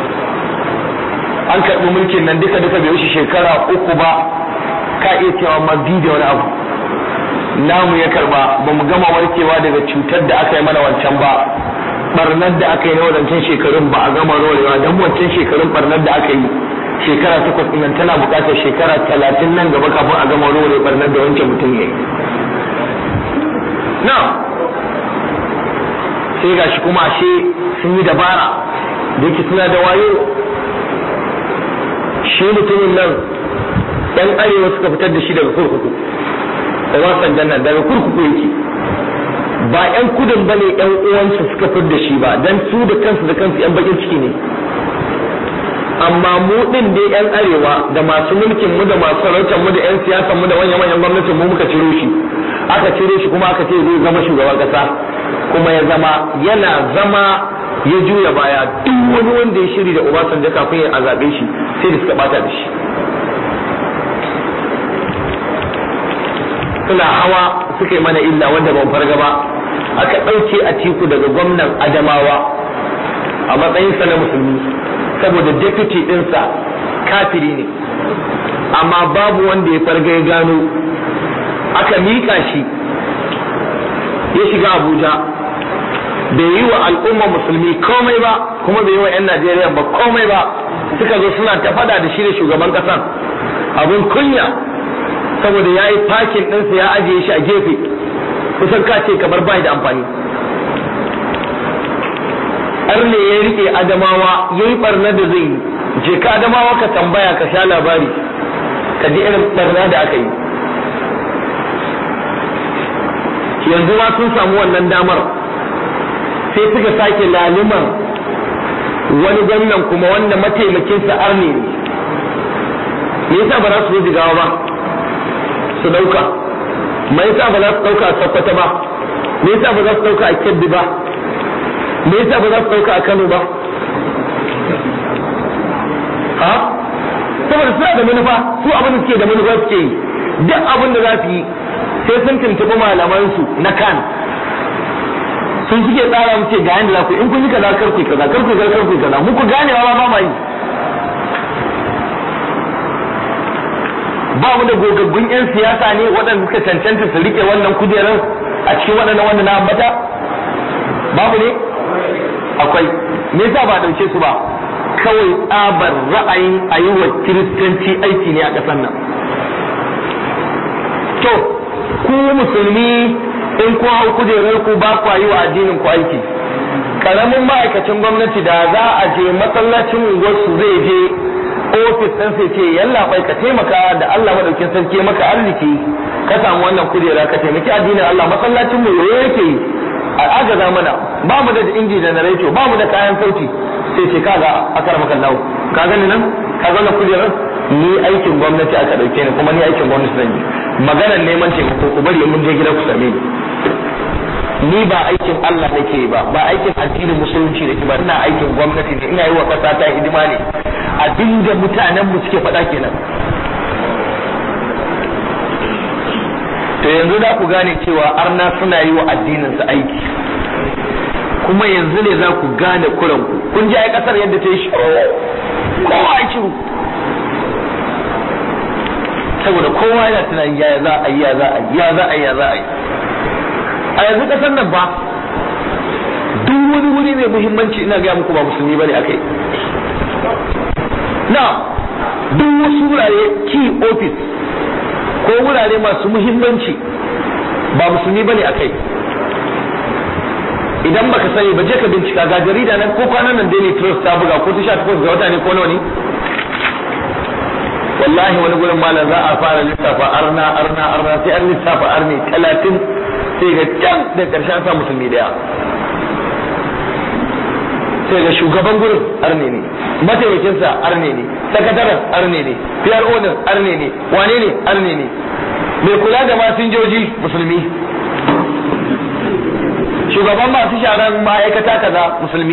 an karɓi mulkin nan duka duka bai wuce shekara uku ba ka iya cewa ma bi da wani abu namu ya karba ba mu gama warkewa daga cutar da aka yi mana wancan ba barnar da aka yi na wadancan shekarun ba a gama rorewa don wancan shekarun barnar da aka yi shekara takwas nan tana buƙatar shekara talatin nan gaba kafin a gama rore barnar da wancan mutum ya yi na sai gashi kuma ashe sun yi dabara da yake suna da wayo shi mutumin nan yan arewa suka fitar da shi daga kurkuku da wasan nan daga kurkuku yake ba yan kudin bane yan uwansu suka fitar da shi ba dan su da kansu da kansu yan bakin ciki ne amma mu din dai yan arewa da masu mulkin mu da masu sarautar mu da yan siyasan mu da manyan manyan gwamnatin mu muka ciro shi aka cire shi kuma aka ce zai zama shugaban kasa kuma ya zama yana zama ya juya baya duk wani wanda ya shiri da Obasanjo kafin ya zabe shi sai da suka bata da shi suna hawa suka yi mana illa wanda ban farga ba aka ɗauke a tiku daga gwamnan Adamawa a matsayinsa na musulmi saboda deputy ɗinsa kafiri ne amma babu wanda ya farga ya gano aka miƙa shi ya shiga abuja bai yi wa al'umma musulmi komai ba kuma bai yi wa 'yan najeriya ba komai ba suka zo suna ta fada da shi da shugaban kasan abin kunya saboda ya yi fakin ɗinsa ya ajiye shi a gefe kusan ka ce kamar bai da amfani arne ya rike adamawa ya yi barna da zai yi je ka adamawa ka tambaya ka sha labari ka ji irin barna da aka yi yanzu ma sun samu wannan damar sai suka sake laluman wani gwamnan kuma wanda mataimakinsa arne ne me yasa ba za su zo jigawa ba su dauka me yasa ba za su dauka a sakkwata ba me yasa ba za su dauka a kebbi ba me yasa ba za su dauka a kano ba ha saboda suna da manufa su abin da suke da manufa suke yi duk abin da za su yi sai sun tuntuɓi malamansu na kan sun suke tsara mu ce ga yanda za ku in kun yi kaza kar ku kaza kar ku kaza kar ku kaza muku gane ba ba ma yi ba mu da gogaggun yan siyasa ne waɗanda suka cancanta su rike wannan kujerar a cikin waɗannan wanda na ambata babu ne akwai me yasa ba dauke su ba kawai tsabar ra'ayin a yi wa kiristanci aiki ne a ƙasar nan to ku musulmi in ku hau kujerar ku ba ku yi wa addinin ku aiki karamin ma'aikacin gwamnati da za a je masallacin unguwarsu zai je ofis ɗin sai ce yalla bai ka taimaka da Allah madaukin sarki maka arziki ka samu wannan kujera ka taimaki addinin Allah masallacin mu yoyo yake yi a agaza mana ba mu da inji da narrato ba mu da kayan sauti sai ce kaga akar maka lawo ka gani nan ka ga kujerar ni aikin gwamnati aka dauke ni kuma ni aikin gwamnati zan yi maganar neman taimako ku bari mun je gida ku same ni ni ba aikin Allah nake ba ba aikin addinin musulunci nake ba ina aikin gwamnati ne ina yi wa kasa ta hidima ne abinda mutanen mu suke faɗa kenan to yanzu za ku gane cewa arna suna yi wa addinin su aiki kuma yanzu ne za ku gane kuranku kun ji ai kasar yadda ta yi shiru kowa ya shiru saboda kowa yana tunanin ya za a yi ya za a yi ya za a yi ya za a yi a yanzu kasar nan ba duk wani wuri mai muhimmanci ina gaya muku ba musulmi bane akai na duk wasu wurare key office ko wurare masu muhimmanci ba musulmi bane akai idan baka sani ba je ka bincika ga jarida nan ko kwanan nan Daily Trust ta buga ko ta sha takwas ga wata ne ko nawa ne wallahi wani gurin malam za a fara lissafa arna arna arna sai an lissafa arne talatin sai ga can da karshen sa musulmi daya sai ga shugaban gurin arne ne mataimakinsa arne ne sakataren arne ne PRO din arne ne wane ne arne ne mai kula da masinjoji musulmi shugaban masu sharan ma'aikata kaza musulmi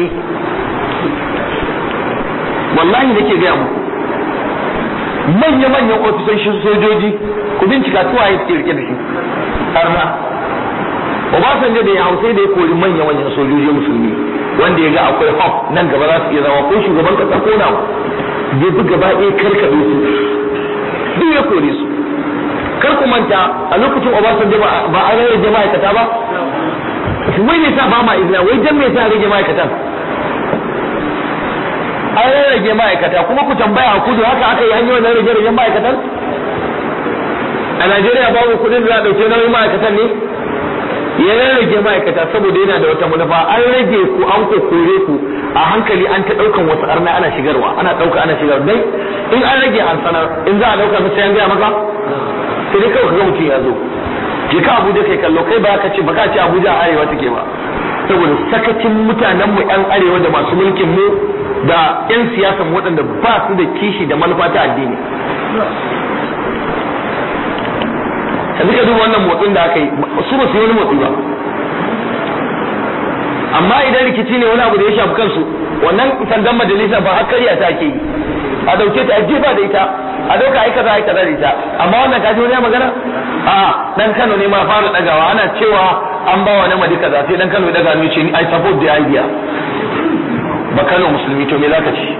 wallahi nake gaya muku manya-manyan ofisoshin sojoji ku bincika tuwa ya suke rike da shi arna Obasanjo da ya hau sai da ya kori manya-manyan sojoji musulmi wanda ya ga akwai hop nan gaba za su iya zama ko shugaban kasa ko na ya bi gaba ɗaya karkaɗe su duk ya kore su kar ku manta a lokacin Obasanjo ba a rage ma'aikata ba wai ne sa ba ma izina wai jan me sa rage ma'aikatan an rage ma'aikata kuma ku tambaya a kudu haka aka yi hanyoyin na rage rage ma'aikatan a Najeriya babu kudin da za a ɗauke nauyin ma'aikatan ne ya rage ma'aikata saboda yana da wata manufa an rage ku an kokore ku a hankali an ta ɗaukan wasu arna ana shigarwa ana ɗauka ana shigarwa dai in an rage an sanar in za a ɗauka musu yan gaya maka sai dai kawai ka ga mutum ya zo je ka Abuja kai kallo kai ba ka ce ba ka ce Abuja a arewa take ba saboda sakacin mutanen mu yan arewa da masu mulkin mu da yan siyasan waɗanda ba su da kishi da manufa ta addini yanzu ka duba wannan motsin da aka yi su ba su yi wani motsi ba amma idan rikici ne wani abu da ya shafi kansu wannan sandan majalisa ba har karya ta ke yi a dauke ta a jefa da ita a dauka ai kaza ai kaza da ita amma wannan kaji wani magana a dan Kano ne ma fara dagawa ana cewa an ba wa namadi kaza sai dan Kano ya daga hannu ce I support the idea ba Kano musulmi to me zaka ci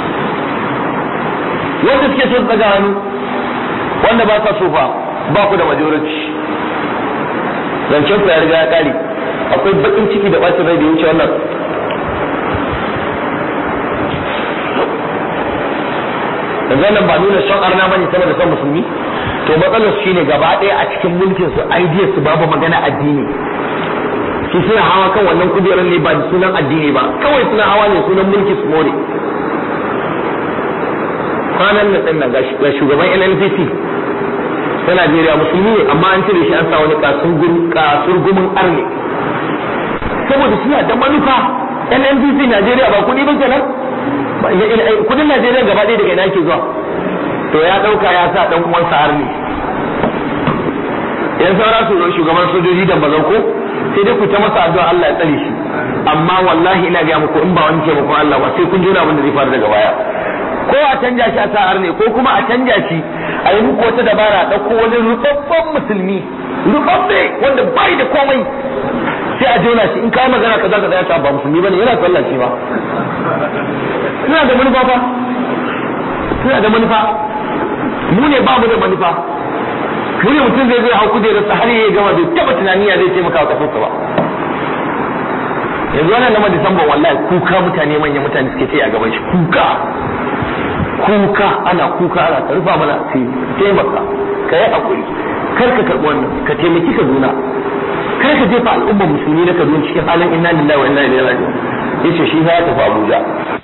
wanda suke so su daga hannu wanda ba sa so fa ba ku da majority zancen ku ya riga ya kare akwai bakin ciki da bacin rai da ya wuce wannan yanzu nan ba nuna son arna bane sama da son musulmi to matsalar shi ne gaba ɗaya a cikin mulkin su idea su babu magana addini su suna hawa kan wannan kujerar ne ba da sunan addini ba kawai suna hawa ne sunan mulki su more kwanan nan ɗin nan ga shugaban NNPC ta Najeriya musulmi ne amma an cire shi an sa wani kasurgumin arne saboda suna da manufa NNPC Najeriya ba kuɗi ba kenan kudin Najeriya gaba ɗaya daga ina ke zuwa to ya ɗauka ya sa ɗan uwansa arne yan saura su shugaban sojoji da bazan ko sai dai ku ta masa addu'a Allah ya tsare shi amma wallahi ina ga muku in ba wani taimakon Allah ba sai kun jira abin da zai faru daga baya ko a canja shi a sa'ar ne ko kuma a canja shi a yi muku wata dabara ɗauko wani rubabban musulmi rubabbe wanda bai da komai sai a jona shi in kai magana kaza kaza ya ta ba musulmi bane yana sallah shi ba suna da manufa fa suna da manufa mu ne ba mu da manufa mu ne mutum zai zai hau kujerarsa har ya gama bai taba tunani ya zai taimaka wa kasarsa ba yanzu wannan na Disamba wallahi kuka mutane manyan mutane suke ce a gaban shi kuka kuka ana kuka ana ka rufa mana sai taimaka ka yi hakuri kar ka karɓi wannan ka taimaki Kaduna kar ka jefa al'ummar musulmi na Kaduna cikin halin inna lillahi wa inna ilaihi raji'un yace shi ya tafi Abuja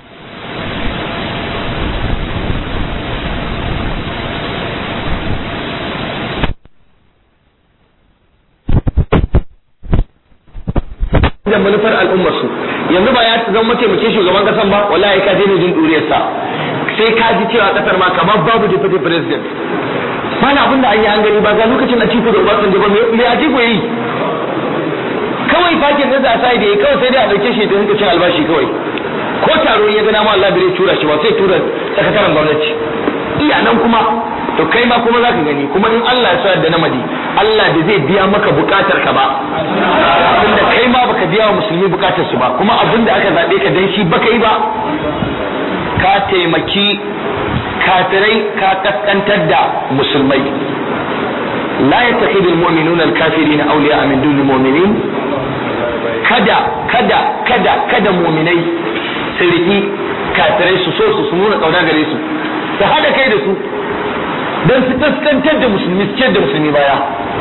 da manufar al'ummar su yanzu ba ya zama mataimakin shugaban kasan ba wallahi ka daina jin duriyarsa sai ka ji cewa kasar ma kamar babu deputy president mana abin da an yi an gani ba ga lokacin a ciko da Obasanjo ba me a ciko yi kawai fakin da za a sai da yi kawai sai dai a dauke shi da cin albashi kawai ko taro ya gana ma Allah bai tura shi ba sai tura sakataren gwamnati iya nan kuma to kai ma kuma zaka gani kuma in Allah ya sa da namadi Allah da zai biya maka bukatar ka ba abinda kai ma baka biya wa musulmi bukatar su ba kuma abinda aka zabe ka dan shi baka yi ba ka taimaki kafirai ka kaskantar da musulmai la yattakhidhu almu'minuna alkafirina awliya'a min duni mu'minin kada kada kada kada mu'minai su riki kafirai su so su su nuna kauna gare su su hada kai da su don su kaskantar da musulmi su ciyar da musulmi baya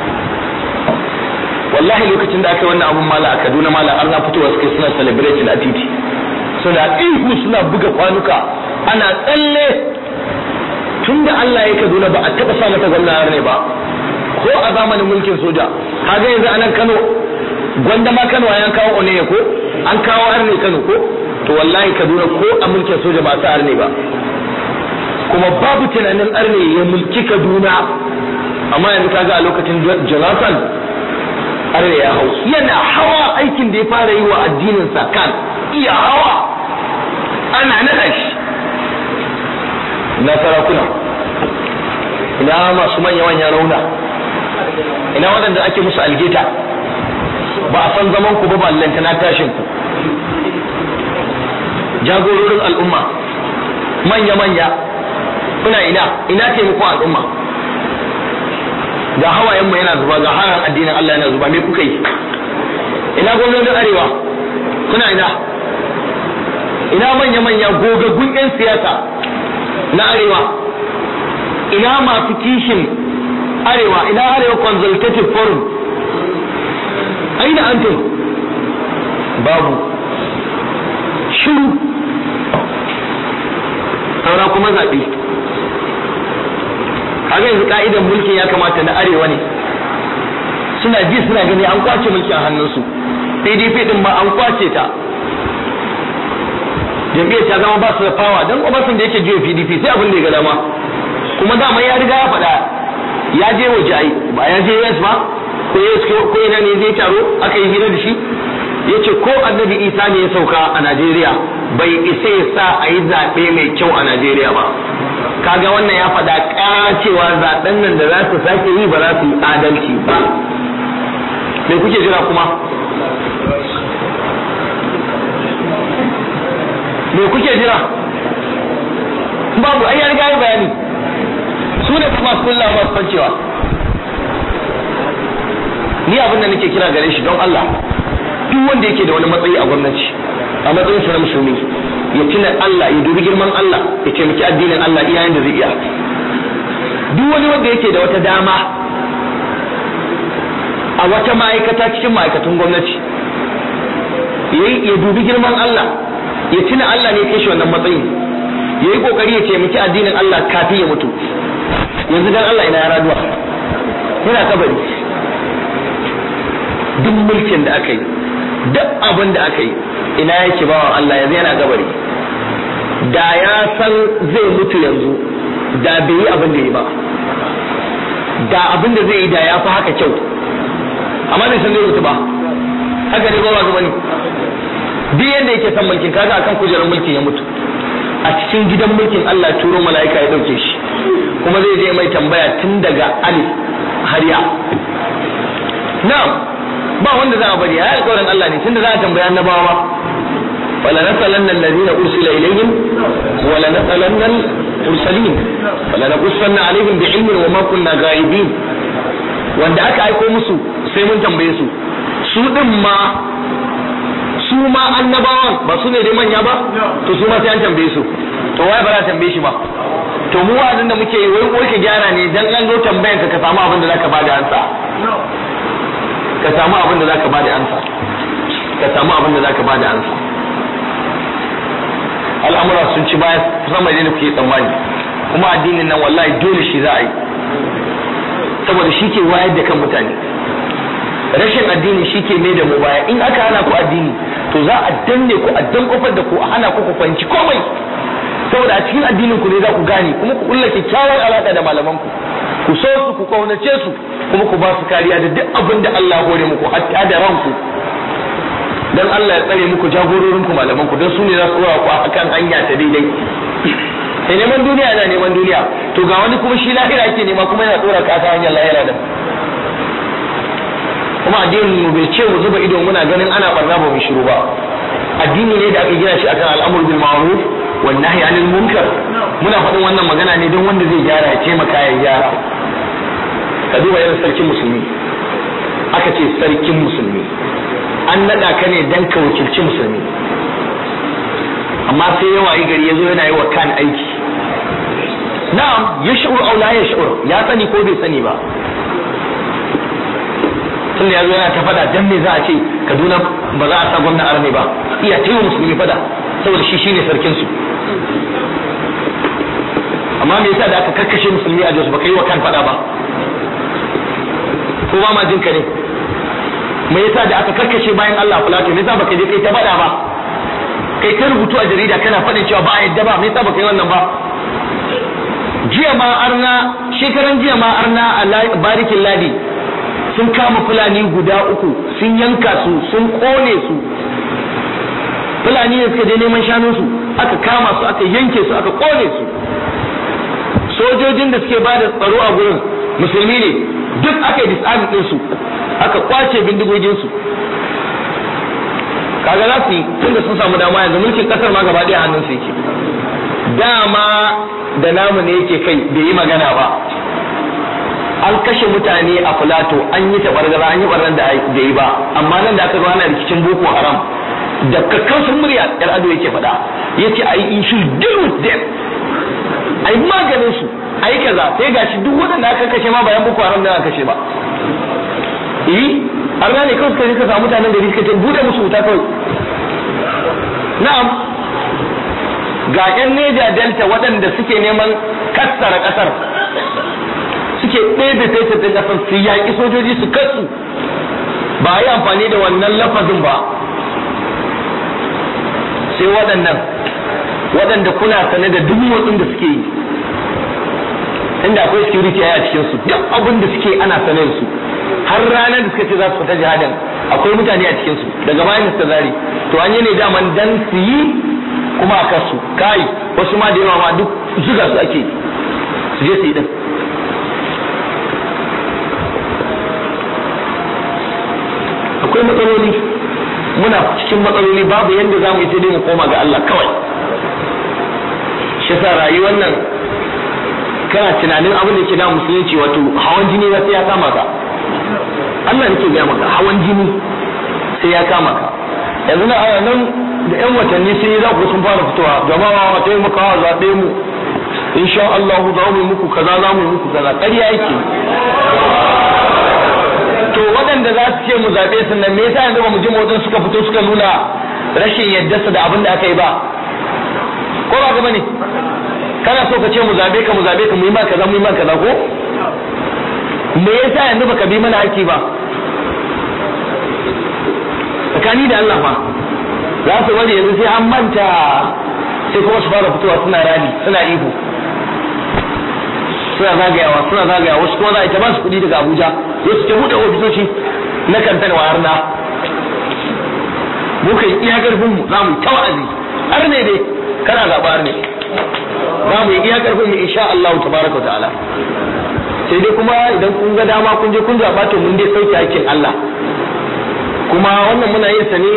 wallahi lokacin da aka yi wannan abun mala a kaduna mala an na fitowa suke suna celebrating a titi suna ihu suna buga kwanuka ana tsalle tun da Allah ya kaduna ba a taɓa sa mata gwamna ne ba ko a zamanin mulkin soja kaga yanzu a nan Kano gwanda ma Kano an kawo one ko an kawo arne Kano ko to wallahi Kaduna ko a mulkin soja ba sa arne ba kuma babu tunanin arne ya mulki Kaduna amma yanzu kaga a lokacin Jonathan arne ya hau yana hawa aikin da ya fara yi wa addinin sa kan iya hawa ana nada shi na sarakuna ina masu manya-manyan rauna ina waɗanda ake musu algeta ba a san zaman ku ba ballanta na tashin ku jagororin al'umma manya-manya kuna ina ina taimakon al'umma ga hawayen mu yana zuba ga haran addinin Allah yana zuba me kuka yi ina gwamnatin arewa kuna ina ina manya-manya gogaggun 'yan siyasa na arewa ina masu kishin arewa ina arewa consultative forum aina antum babu shiru saura kuma zaɓe kaga yanzu ka'idan mulkin ya kamata na arewa ne suna ji suna gani an kwace mulki a hannunsu pdp din ma an kwace ta jam'iyyar ta zama ba su da fawa don obasan da yake jiya pdp sai abin da ya ga dama kuma dama ya riga ya faɗa ya je waje ai ba ya je yes ba ko yes ko ina ne zai taro aka yi hira da shi ya ce ko annabi isa ne ya sauka a najeriya bai isa ya sa a yi zaɓe mai kyau a najeriya ba kaga wannan ya faɗa ƙara cewa zaɓen nan da za su sake yi ba za su yi adalci ba me kuke jira kuma me kuke jira babu ai ya riga ya bayani su ne kuma su kulla masu fancewa ni abin da nake kira gare shi don Allah duk wanda yake da wani matsayi a gwamnati a matsayin sa na musulmi ya tuna Allah ya dubi girman Allah ya taimaki addinin Allah iyayen da zai iya duk wani wanda yake da wata dama a wata ma'aikata cikin ma'aikatun gwamnati ya dubi girman Allah ya tuna Allah ne kai shi wannan matsayin ya yi kokari ya taimaki addinin Allah kafin ya mutu yanzu dan Allah ina ya raduwa yana kabari duk mulkin da aka yi duk abin da aka yi ina yake bawan Allah yanzu yana kabari da ya san zai mutu yanzu da bai yi abin da yi ba da abin da zai yi da ya fi haka kyau amma bai san zai mutu ba haka ne ba ba ne duk yadda yake san mulkin kaga akan kujerar mulkin ya mutu a cikin gidan mulkin Allah turo mala'ika ya dauke shi kuma zai je mai tambaya tun daga alif har ya na'am ba wanda za a bari ya alƙawarin Allah ne tunda za a tambaya annabawa wala nasalanna alladhina ursila ilayhim wala nasalanna al-mursalin wala naqussanna alaihim bi'ilmin wa ma kunna ghaibin wanda aka aiko musu sai mun tambaye su su din ma su ma annabawan ba su ne dai manya ba to su ma sai an tambaye su to waye ba za a tambaye shi ba to mu wa'azin da muke yi wai wai ka gyara ne dan an zo tambayan ka ka samu abin da zaka bada ansa ka samu abin da zaka bada ansa ka samu abin da zaka bada ansa al'amura sun ci baya sama da kuke tsammani kuma addinin nan wallahi dole shi za a yi saboda shi ke wayar da kan mutane rashin addini shi ke mai da mu baya in aka hana ku addini to za a danne ku a dan kofar da ku a hana ku ku fahimci komai saboda a cikin addinin ku ne za ku gane kuma ku kulla kyakkyawar alaka da malaman ku ku so su ku kaunace su kuma ku ba su kariya da duk abin da Allah ya hore muku hatta da ranku dan Allah ya tsare muku jagororin ku malaman ku dan su ne za su dora ku akan hanya ta daidai sai neman duniya yana neman duniya to ga wani kuma shi lahira yake nema kuma yana dora ka ta hanyar lahira da kuma addinin mu bai ce mu zuba ido muna ganin ana barna ba mu shiru ba addini ne da aka gina shi akan al'amur bil ma'ruf wan nahyi anil munkar muna faɗin wannan magana ne don wanda zai gyara ya taimaka ya gyara ka duba irin sarkin musulmi aka ce sarkin musulmi an naɗa ka ne dan ka wakilci musulmi amma sai yawa yi gari ya zo yana yi wa kan aiki na'am ya sha'ur au la ya sha'ur ya sani ko bai sani ba tun da ya zo yana ta fada dan me za a ce Kaduna ba za a sa gwamna arme ba iya taiwa musulmi fada saboda shi shine sarkin su amma me yasa da aka kakkashe musulmi a Jos baka yi wa kan fada ba ko ba ma jin ka ne me yasa da aka kakkashe bayan Allah Plato me yasa baka je kai ta fada ba kai ta rubutu a jarida kana faɗin cewa ba a yadda ba me yasa baka yi wannan ba jiya ma arna shekaran jiya ma arna a barikin ladi sun kama fulani guda uku sun yanka su sun kone su fulani ne suka je neman shanunsu aka kama su aka yanke su aka kone su sojojin da suke bada tsaro a gurin musulmi ne duk aka yi disarming din su aka kwace bindigogin su kaga za su yi tunda sun samu dama yanzu mulkin kasar ma gaba ɗaya hannun su yake dama da namu ne yake kai bai yi magana ba an kashe mutane a filato an yi tabargaza an yi barnan da yi ba amma nan da aka zo ana rikicin boko haram da kakkausar murya yar ado yake faɗa yace ai in should deal with them ai maganin su ai kaza sai gashi duk waɗanda aka kashe ma bayan boko haram da aka kashe ba eh arna ne kawai suka je ka samu mutanen da suka ce bude musu wuta kawai na'am ga yan neja delta waɗanda suke neman kassara ƙasar suke ɗebe fetur ɗin ƙasar su yaƙi sojoji su kasu ba a yi amfani da wannan lafazin ba sai waɗannan waɗanda kuna sane da duk motsin da suke yi inda akwai security a cikin su duk abin da suke ana sane da su har ranar da suka ce za su fita jihadin akwai mutane a cikin su daga bayan Mr. Zari to an yi ne daman dan su yi kuma a kasu kai wasu ma da yawa ma duk zuga su ake su je su yi din akwai matsaloli muna cikin matsaloli babu yadda za mu yi sai dai mu koma ga Allah kawai shi sa rayuwar nan kana tunanin abin da ke da musulunci wato hawan jini na sai ya kama ka Allah nake gaya maka hawan jini sai ya kama ka yanzu na ana nan da yan watanni sun yi za ku sun fara fitowa jama'a taimakawa zaɓe mu insha Allah za mu yi muku kaza za mu yi muku kaza ƙarya yake to waɗanda za su ce mu zaɓe su nan me yasa yanzu ba mu ji motsin suka fito suka nuna rashin yadda su da abin da aka yi ba ko ba gaba ne kana so ka ce mu zaɓe ka mu zaɓe ka mu yi ma kaza mu yi ma kaza ko me yasa yanzu baka bi mana haƙƙi ba tsakani da Allah fa za su bari yanzu sai an manta sai kuma su fara fitowa suna rali suna ihu suna zagayawa suna zagayawa wasu kuma za a ita ba su kuɗi daga Abuja wasu ke buɗe ofisoshi na kantar wa harna mu kai iya karfin mu za mu ta wa'azi har ne dai kana zaɓa har ne za mu yi iya karfin mu insha Allah tabaraka ta'ala sai dai kuma idan kun ga dama kun je kun zaɓa to mun dai sauke hakkin Allah kuma wannan muna yin sa ne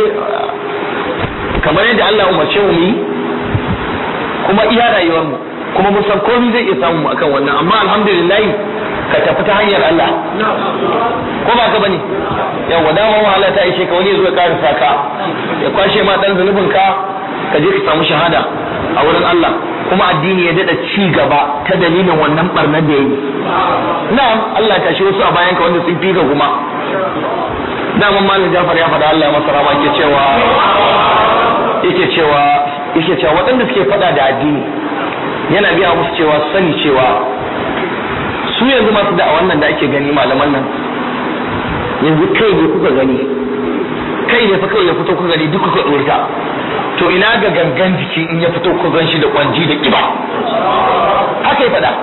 kamar yadda Allah umarce mu yi kuma iya rayuwar mu kuma mun san komai zai iya samu mu akan wannan amma alhamdulillah ka tafi ta hanyar Allah ko ba ka bane yawa dama wahala ta ishe ka wani zo ya karasa ka ya kwashe ma dan zunubin ka ka je ka samu shahada a wurin Allah kuma addini ya dada ci gaba ta dalilin wannan barnar da yayi na'am Allah ta shi wasu a bayan ka wanda sun fi ka kuma daman malam Jafar ya faɗa Allah ya masa rama yake cewa yake cewa yake cewa waɗanda suke faɗa da addini yana biya musu cewa sani cewa su yanzu masu da a wannan da ake gani malaman nan yanzu kai ne kuka gani kai ne fa kai ya fito kuka gani duk kuka ɗorta to ina ga gangan jiki in ya fito kuka gan shi da kwanji da kiba haka ya faɗa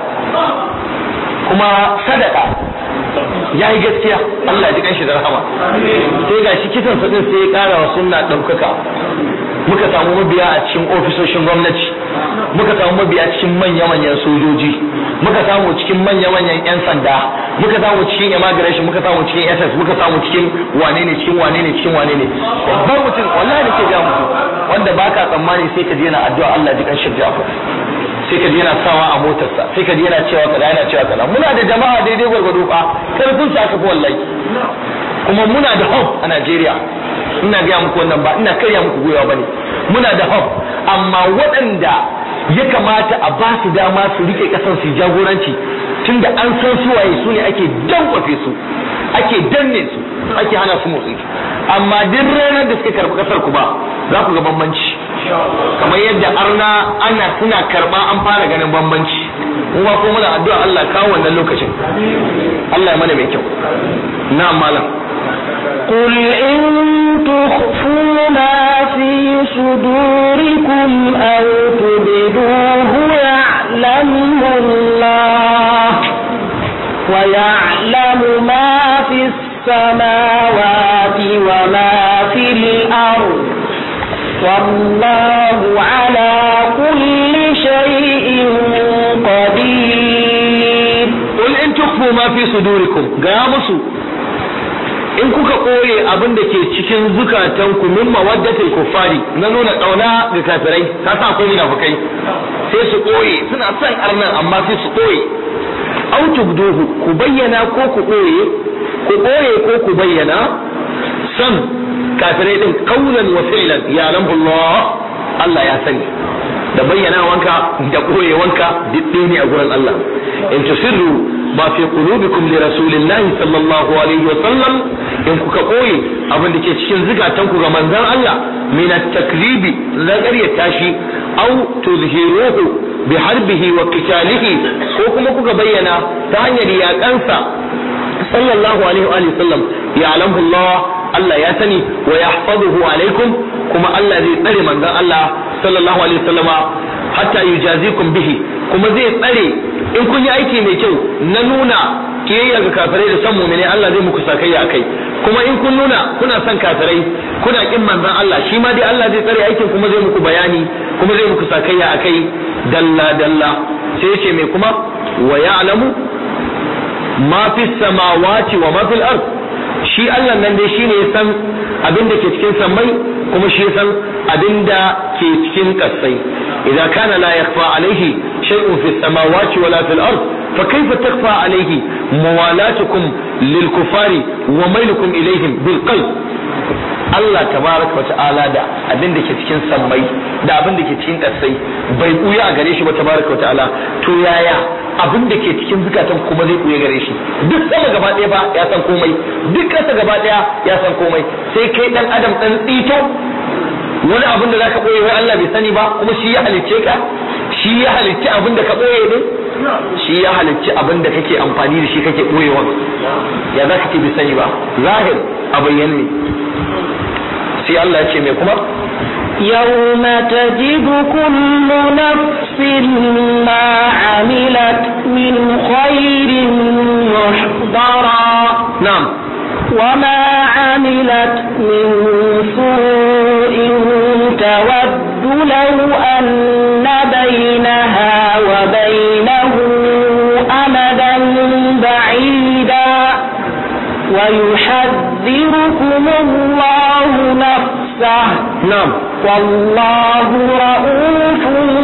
kuma sadaka ya yi gaskiya Allah ji kanshi da rahama sai ga shi kisan sa sai ya kara wa sunna ɗaukaka muka samu mabiya a cikin ofisoshin gwamnati muka samu mabiya cikin manya-manyan sojoji muka samu cikin manya-manyan 'yan sanda muka samu cikin immigration muka samu cikin ss muka samu cikin wane ne cikin wane ne cikin wane ne babban mutum wallahi da ke ga mutum wanda baka tsammani sai ka je na addu'a Allah ji kan shirja sai ka ji yana sawa a motarsa sai ka ji yana cewa kaza yana cewa kaza muna da jama'a daidai gwargwado fa karfin sa aka fi wallahi kuma muna da hope a Najeriya ina gaya muku wannan ba ina karya muku goyawa bane muna da hope amma waɗanda ya kamata a ba su dama su rike kasar su jagoranci tunda an san su waye su ne ake dankwafe su ake danne su ake hana su motsi amma duk ranar da suka karɓi kasar ku ba za ku ga bambanci kamar yadda arna ana suna karɓa an fara ganin bambanci kuma ko muna addu'a Allah kawo wannan lokacin Allah ya mana mai kyau na malam قل إن تخفوا ما في صدوركم أو تبدوه يعلمه الله ويعلم ما في السماوات وما في الأرض والله على كل شيء قدير قل إن تخفوا ما في صدوركم قاموا in kuka ɓoye abin da ke cikin zukatanku min mawaddatil kuffari na nuna ƙauna ga kafirai ka sa akwai munafukai sai su ɓoye suna son arnan amma sai su ɓoye au tubduhu ku bayyana ko ku ɓoye ku ɓoye ko ku bayyana san kafirai din qawlan wa fi'lan ya Allah Allah ya sani da bayyana wanka da ɓoye wanka duk ne a gurin Allah in tusirru ma fi qulubikum li rasulillahi sallallahu alaihi wa sallam in kuka koye abin da ke cikin zukatan ku ga manzon Allah min at-takribi la qaryata shi aw tuzhiruhu bi harbihi wa qitalihi ko kuma kuka bayyana ta hanyar yaƙansa sallallahu alaihi wa sallam ya'lamu Allah Allah ya sani wa yahfazuhu alaikum kuma Allah zai tsare manzon Allah sallallahu alaihi wa sallama hatta yujazikum bihi kuma zai tsare in kun yi aiki mai kyau na nuna kiyayya ga kafirai da san mu'mini Allah zai muku sakayya akai kuma in kun nuna kuna son kafirai kuna kin manzon Allah shi ma dai Allah zai tsare aikin kuma zai muku bayani kuma zai muku sakayya akai dalla dalla sai yace mai kuma wa ya'lamu ma fi samawati wa ma fil ard shi Allah nan dai shine ya san abin da ke cikin sammai kuma shi ya san abin da ke cikin kasai idza kana la yakhfa alaihi shay'un fi samawati wala fil ard fa kayfa takhfa alaihi muwalatukum lil kufari wa mailukum ilaihim bil qalb Allah tabaraka wata'ala da abin da ke cikin sammai da abin da ke cikin ƙasai bai buya a gare shi ba tabaraka wata'ala to yaya abin da ke cikin zukatan kuma zai buya gare shi duk sama gaba ɗaya ba ya san komai duk ƙasa gaba ɗaya ya san komai sai kai dan adam dan tsito wani abin da zaka boye wai Allah bai sani ba kuma shi ya halicce ka shi ya halicci abin da ka boye ne shi ya halicci abin da kake amfani da shi kake boyewa ya za ka ce bai sani ba zahir a bayyane ne sai Allah ya ce mai kuma يوم تجد كل نفس ما عملت من خير محضرا na'am وما عملت من سوء تود لو أن بينها وبينه أمدا بعيدا ويحذركم الله نفسه na'am والله رؤوف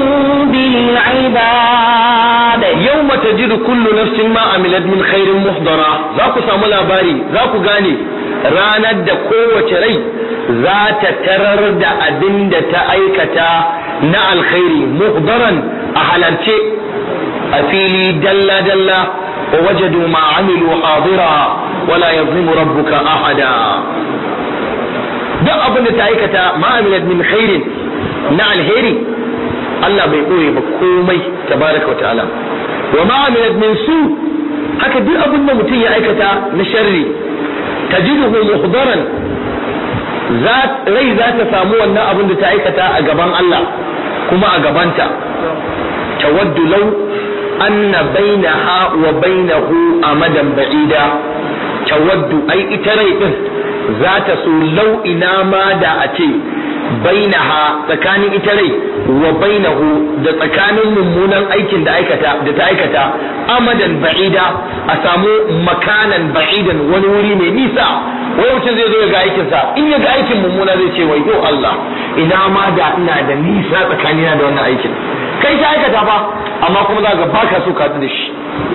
بالعباد yawma tajidu kullu nafsin ma amilat min khairin muhdara za ku samu labari za ku gane ranar da kowace rai za ta tarar da abin da ta aikata na alkhairi muhdaran a halarce a fili dalla dalla wa wajadu ma amilu hadira wala yazlimu rabbuka ahada duk abin da ta aikata ma amilat min khairin na alheri Allah bai ɓoye ba komai tabaraka wa ta'ala wa ma amilat min su haka duk abin da mutum ya aikata na sharri tajiduhu muhdaran rai za ta samu wannan abin da ta aikata a gaban Allah kuma a gabanta tawaddu law anna bainaha wa bainahu amadan ba'ida tawaddu ai ita rai din za ta so lau ina ma da a ce bainaha tsakanin ita rai wa bainahu da tsakanin mummunan aikin da aikata da ta aikata amadan ba'ida a samu makanan ba'idan wani wuri mai nisa wai mutum zai zo ya ga aikinsa in ya ga aikin mummuna zai ce wai yo Allah ina ma da ina da nisa tsakanina da wannan aikin kai ta aikata ba amma kuma za ga baka so ka da shi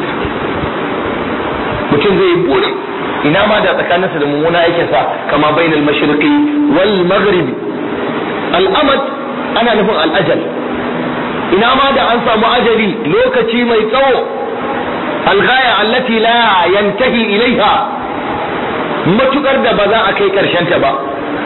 mutum zai yi burin ina ma da tsakaninsa da mummuna aikinsa kama bainal mashriqi wal maghribi al'amad ana nufin al'ajal ina ma da an samu ajali lokaci mai tsawo alghaya allati la yantahi ilaiha matukar da ba za a kai ta ba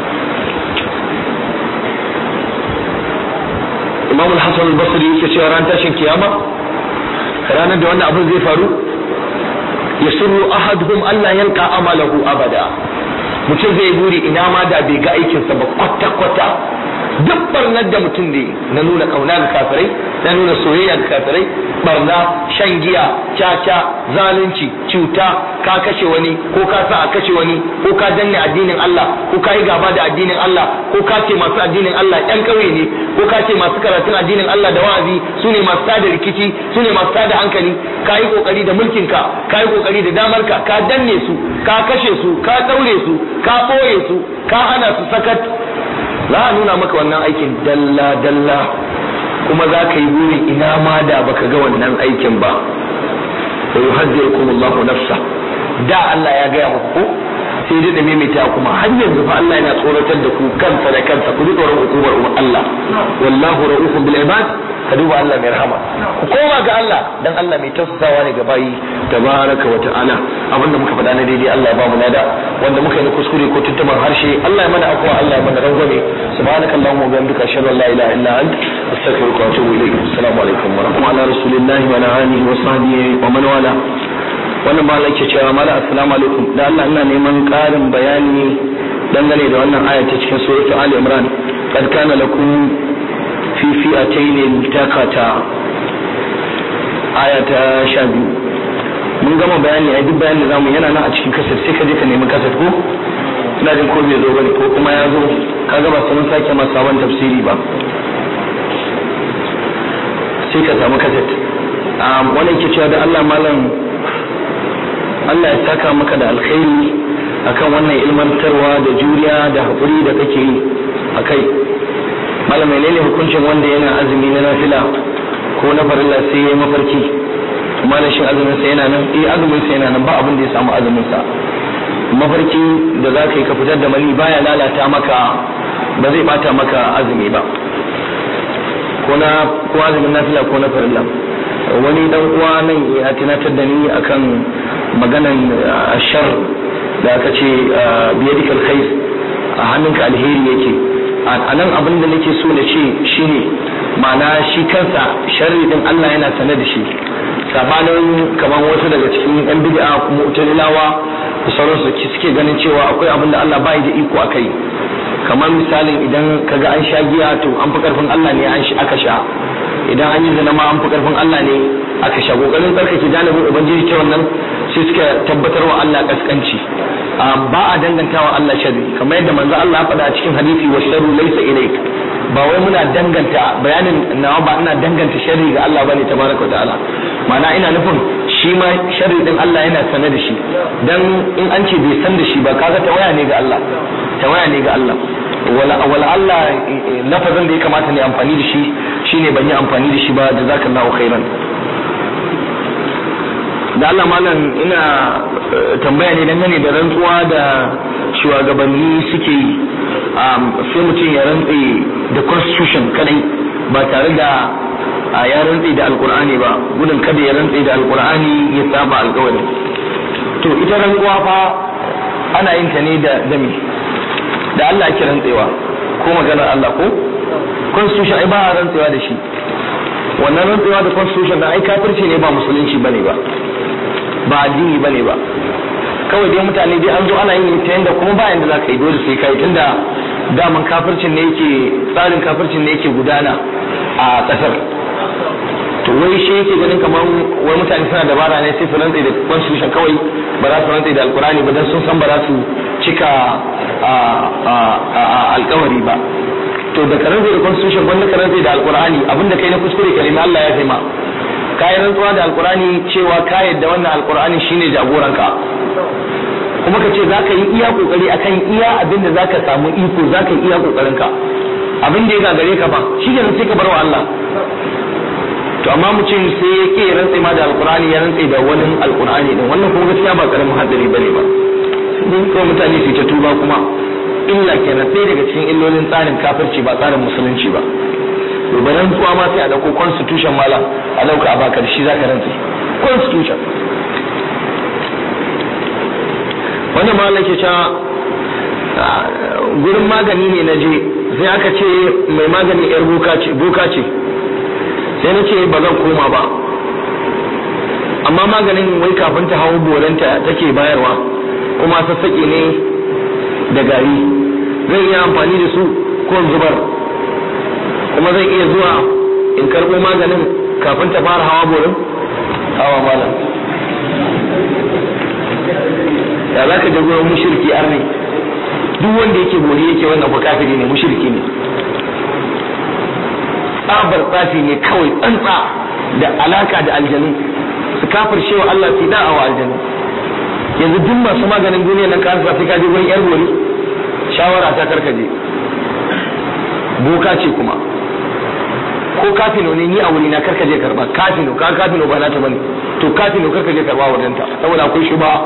imam al-hasan al-basri yake cewa ran tashin kiyama ranar da wannan abin zai faru yasurru ahaduhum Allah yalqa amalahu abada mutum zai buri ina ma da bai ga aikinsa ba kwata-kwata duk barnar da mutum ne na nuna kauna ga kafirai na nuna soyayya ga kafirai barna shan giya caca zalunci cuta ka kashe wani ko ka sa a kashe wani ko ka danne addinin Allah ko ka yi gaba da addinin Allah ko ka ce masu addinin Allah yan kauye ne ko ka ce masu karatun addinin Allah da wa'azi su ne masu tada rikici su ne masu tada hankali ka yi kokari da mulkinka ka yi kokari da damarka ka danne su ka kashe su ka daure su ka ɓoye su ka hana su sakat za a nuna maka wannan aikin dalla dalla kuma za ka yi buri ina ma da baka ga wannan aikin ba wa yuhaddirukum Allahu nafsa da Allah ya gaya muku ko sai dai da maimaita kuma har yanzu fa Allah yana tsoratar da ku kansa da kansa ku ji tsoron hukumar Allah wallahu ra'ufun bil ibad ka duba Allah mai rahama ku koma ga Allah dan Allah mai tausasawa ne ga bayi tabaraka wa ta'ala abinda muka faɗa na daidai Allah ya ba mu nada wanda muka yi na kuskure ko tuntuban harshe Allah ya mana afwa Allah ya mana rangwame subhanaka allahumma wa bihamdika ashhadu an la ilaha illa ant astaghfiruka wa atubu ilayk assalamu alaikum wa rahmatullahi ala rasulillahi wa ala alihi wa sahbihi wa man wala wannan ba ke cewa mala assalamu alaikum da Allah ina neman ƙarin bayani dangane da wannan aya ta cikin suratul ali imran qad kana lakum fi fi'atayn iltaqata aya ta 12 mun gama bayani a duk bayanin da zamu yana nan a cikin kasar sai ka je ka nemi kasar ko ina jin ko bai zo bane ko kuma ya zo kaga ba sun sake masa sabon tafsiri ba sai ka samu kasar wannan ke cewa da Allah malam Allah ya saka maka da alkhairi akan wannan ilmantarwa da juriya da haƙuri da kake yi a kai malam menene hukuncin wanda yana azumi na nafila ko na farilla sai ya mafarki malam shin azumin sa yana nan eh azumin sa yana nan ba abin da ya samu azumin sa mafarki da za ka yi ka fitar da mani baya lalata maka ba zai bata maka azumi ba ko na ko azumin nafila ko na farilla wani dan uwa nan ya tunatar da ni akan maganan ashar da aka ce biyadikal khair a hannunka alheri yake a nan abin da nake so na ce shine ma'ana shi kansa sharri din Allah yana sane da shi sabanin kamar wasu daga cikin yan bid'a mu'tazilawa da sauransu suke ganin cewa akwai abin da Allah bai da iko akai kamar misalin idan kaga an sha giya to an fi karfin Allah ne an aka sha idan an yi zina ma an fi karfin Allah ne aka sha kokarin tsarkake janibin ubangiji ta wannan sai suka tabbatar wa Allah kaskanci ba a dangantawa Allah sharri kamar yadda manzo Allah ya faɗa a cikin hadisi wa sharru laysa ilayk ba wai muna danganta bayanin nawa ba ina danganta sharri ga Allah bane tabaraka wa ta'ala ma'ana ina nufin shi ma sharri din Allah yana sane da shi dan in an ce bai san da shi ba kaga tawaya ne ga Allah tawaya ne ga Allah wala wala Allah lafazin da ya kamata ne amfani da shi shine ban yi amfani da shi ba jazakallahu khairan da Allah malam ina tambaya ne dangane da rantsuwa da shugabanni suke yi sai mutum ya rantse da constitution kadai ba tare da ya rantse da alkur'ani ba gudun kada ya rantse da alkur'ani ya saba alkawari to ita rantsuwa fa ana yin ta ne da dami da Allah ake rantsewa ko maganar Allah ko constitution ai ba a rantsewa da shi wannan rantsewa da constitution da ai kafirci ne ba musulunci bane ba ba addini bane ba kawai dai mutane dai an zo ana yin ta yanda kuma ba yanda za ka yi dole sai kai tunda daman kafircin ne yake tsarin kafircin ne yake gudana a kasar to wai shi yake ganin kamar wai mutane suna dabara ne sai su rantsa da constitution kawai ba za su rantsa da alkurani ba dan sun san ba za su cika alkawari ba to da karanta da constitution wanda karanta da alkurani abinda kai na kuskure kalimi Allah ya taima ka yi rantsuwa da alkurani cewa ka yadda wannan alkurani shine jagoranka kuma ka ce za ka yi iya kokari akan iya abin da za ka samu iko za ka yi iya kokarinka abin da ya gagare ka ba shi ne sai ka bar wa Allah to amma mutum sai ya ke rantse ma da alkurani ya rantse da wani alkurani din wannan kuma gaskiya ba karamin hadari bane ba sai kawai mutane su ta tuba kuma illa kenan sai daga cikin illolin tsarin kafirci ba tsarin musulunci ba gobe rantsuwa ma sai a dauko constitution malam a dauka a baka da shi zaka rantse constitution wannan malam ke cewa gurin magani ne na je sai aka ce mai magani yar boka ce boka ce sai na ce ba zan koma ba amma maganin wai kafin ta hau boranta take bayarwa kuma sassaƙe ne da gari zan iya amfani da su ko zubar kuma zan iya zuwa in karɓo maganin kafin ta fara hawa borin hawa malam da za ka je gurin mushirki arne duk wanda yake bori yake wannan fa kafiri ne mushirki ne tsabar tsafi ne kawai tsantsa da alaka da aljanu su kafir shewa Allah su da'a wa aljanu yanzu duk masu maganin duniya nan ka sai ka je gurin yar bori shawara ta karkaje boka ce kuma ko kafino ne ni a wuri na karkaje karba kafino ka kafino ba na ta bane to kafino karkaje karba wajen ta saboda akwai shi ba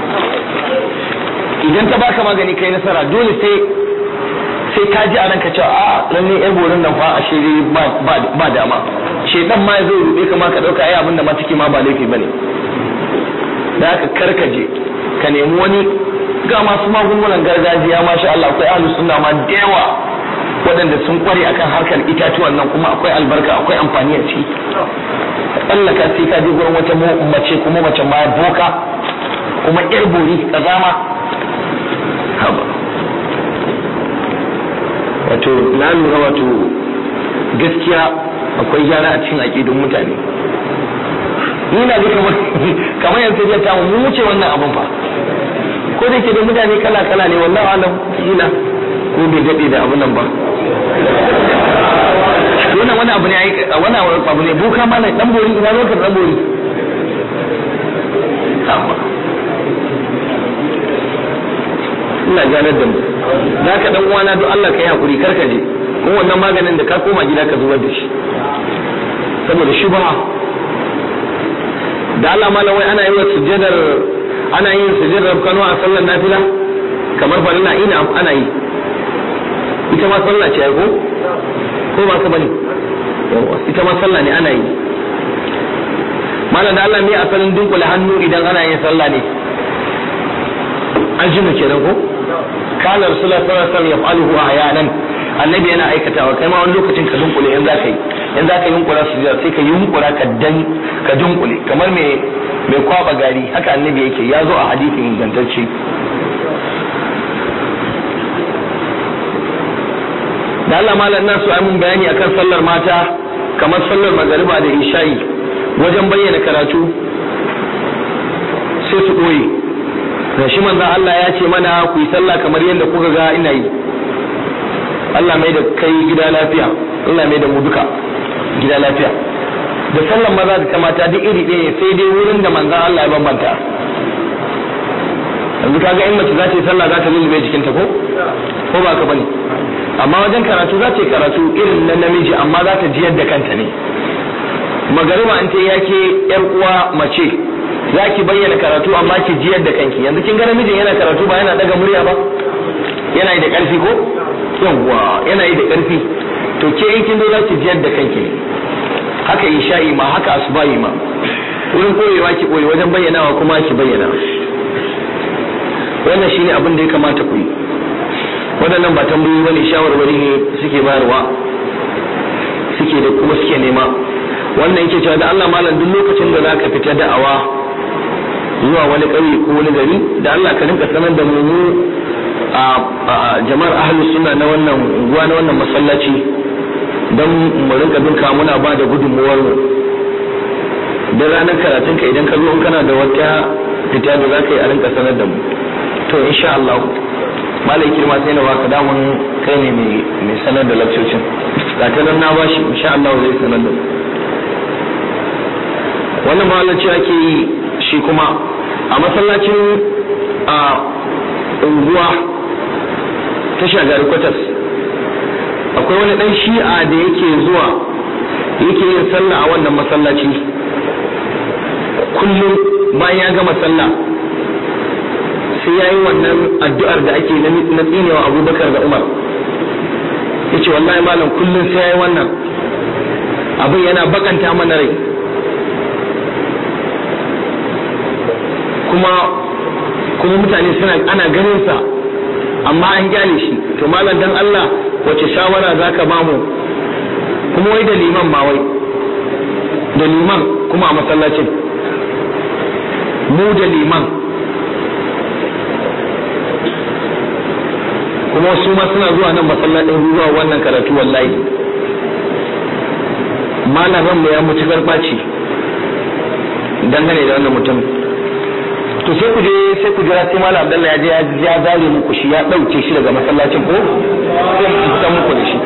idan ta baka magani kai nasara dole sai sai ka ji a ranka cewa a lalle yar borin nan fa a shiri ba dama shedan ma zai rube ka ma ka dauka ai abin da ma take ma ba laifi bane da haka karkaje ka nemi wani ga masu magungunan gargajiya masha Allah akwai ahlus sunna ma da yawa waɗanda sun kware akan harkar itatuwan nan kuma akwai albarka akwai amfani a ciki tsallaka sai ka je gurin wata mace kuma mace ma boka kuma yar bori kazama haba wato na lura wato gaskiya akwai gyara a cikin aƙidun mutane ni na ga kamar kamar yanzu zai ta mu wuce wannan abun fa ko da ke da mutane kala kala ne wallahi alam kila ko bai dade da abun nan ba wannan wani abu ne ai wani abu ne boka mana dan bori ina zo dan bori ina ganar da mu za ka dan uwana don Allah ka yi hakuri kar ka je kuma wannan maganin da ka koma gida ka zubar da shi saboda shubha da Allah malam wai ana yi wa sujjadar ana yin sujud rabkanu a sallar nafila kamar farilla ina ana yi ita ma sallah ce ko ko ba ka bane ita ma sallah ne ana yi malam da Allah me asalin dunkule hannu idan ana yin sallah ne an ji mu kenan ko kana rasulullah sallallahu alaihi wasallam yaf'aluhu ahyanan annabi yana aikatawa kai ma wani lokacin ka dunkule in za ka yi in za ka yunkura su sai ka yunkura ka dan ka dunkule kamar mai mai kwaba gari haka annabi yake ya zo a hadisin ingantacce da Allah malam na so ai mun bayani akan sallar mata kamar sallar magariba da isha'i wajen bayyana karatu sai su ɓoye da shi manzan Allah ya ce mana ku yi sallah kamar yadda kuka ga ina yi Allah mai da kai gida lafiya Allah mai da mu duka gida lafiya da sallan maza da ta mata duk iri ɗaya sai dai wurin da manzan Allah ya bambanta yanzu kaga in mace za ta yi sallah za ta lullube jikinta ko ko ba ka bane amma wajen karatu za ta yi karatu irin na namiji amma za ta jiyar da kanta ne magariba an ta yake yar uwa mace za ki bayyana karatu amma ki jiyar da kanki yanzu kin ga namijin yana karatu ba yana daga murya ba yana yi da karfi ko yawwa yana yi da karfi to ke in kin zo za ki jiyar da kanki ne haka isha'i ma haka asubahi ma wurin koyewa ki koyi wajen bayyanawa kuma ki bayyana wannan shine abin da ya kamata ku yi waɗannan ba tambayoyi bane shawarwari ne suke bayarwa suke da kuma suke nema wannan yake cewa da Allah malam duk lokacin da zaka fita da'awa zuwa wani ƙauye ko wani gari da Allah ka rinka sanar da mu a jama'ar ahlus sunna na wannan unguwa na wannan masallaci don mu rinka bin ka muna ba da gudunmuwar mu da ranar karatun ka idan ka zo kana da wata fita da zaka yi a rinka sanar da mu to insha Allah malai kirma sai na baka damun kai ne mai sanar da lakcocin ga ta nan na bashi insha Allah zai sanar da mu wannan mahalarci ake yi shi kuma a masallacin a unguwa ta shagari kwatas akwai wani dan shi'a da yake zuwa yake yin sallah a wannan masallaci kullum bayan ya gama sallah sai ya yi wannan addu'ar da ake na tsinewa abubakar da umar ya ce wallahi malam kullum sai ya yi wannan abin yana bakanta mana rai kuma kuma mutane suna ana ganin sa amma an gyale shi to malam dan Allah wace shawara zaka ba mu kuma wai da liman ma wai da liman kuma a masallacin mu da liman kuma su ma suna zuwa nan masallacin zuwa wannan karatu wallahi malaman mu ya mutu garbaci dangane da wannan mutum to sai ku je sai ku jira sai malam Abdullahi ya je ya zare muku shi ya dauke shi daga masallacin ko sai ku fita muku da shi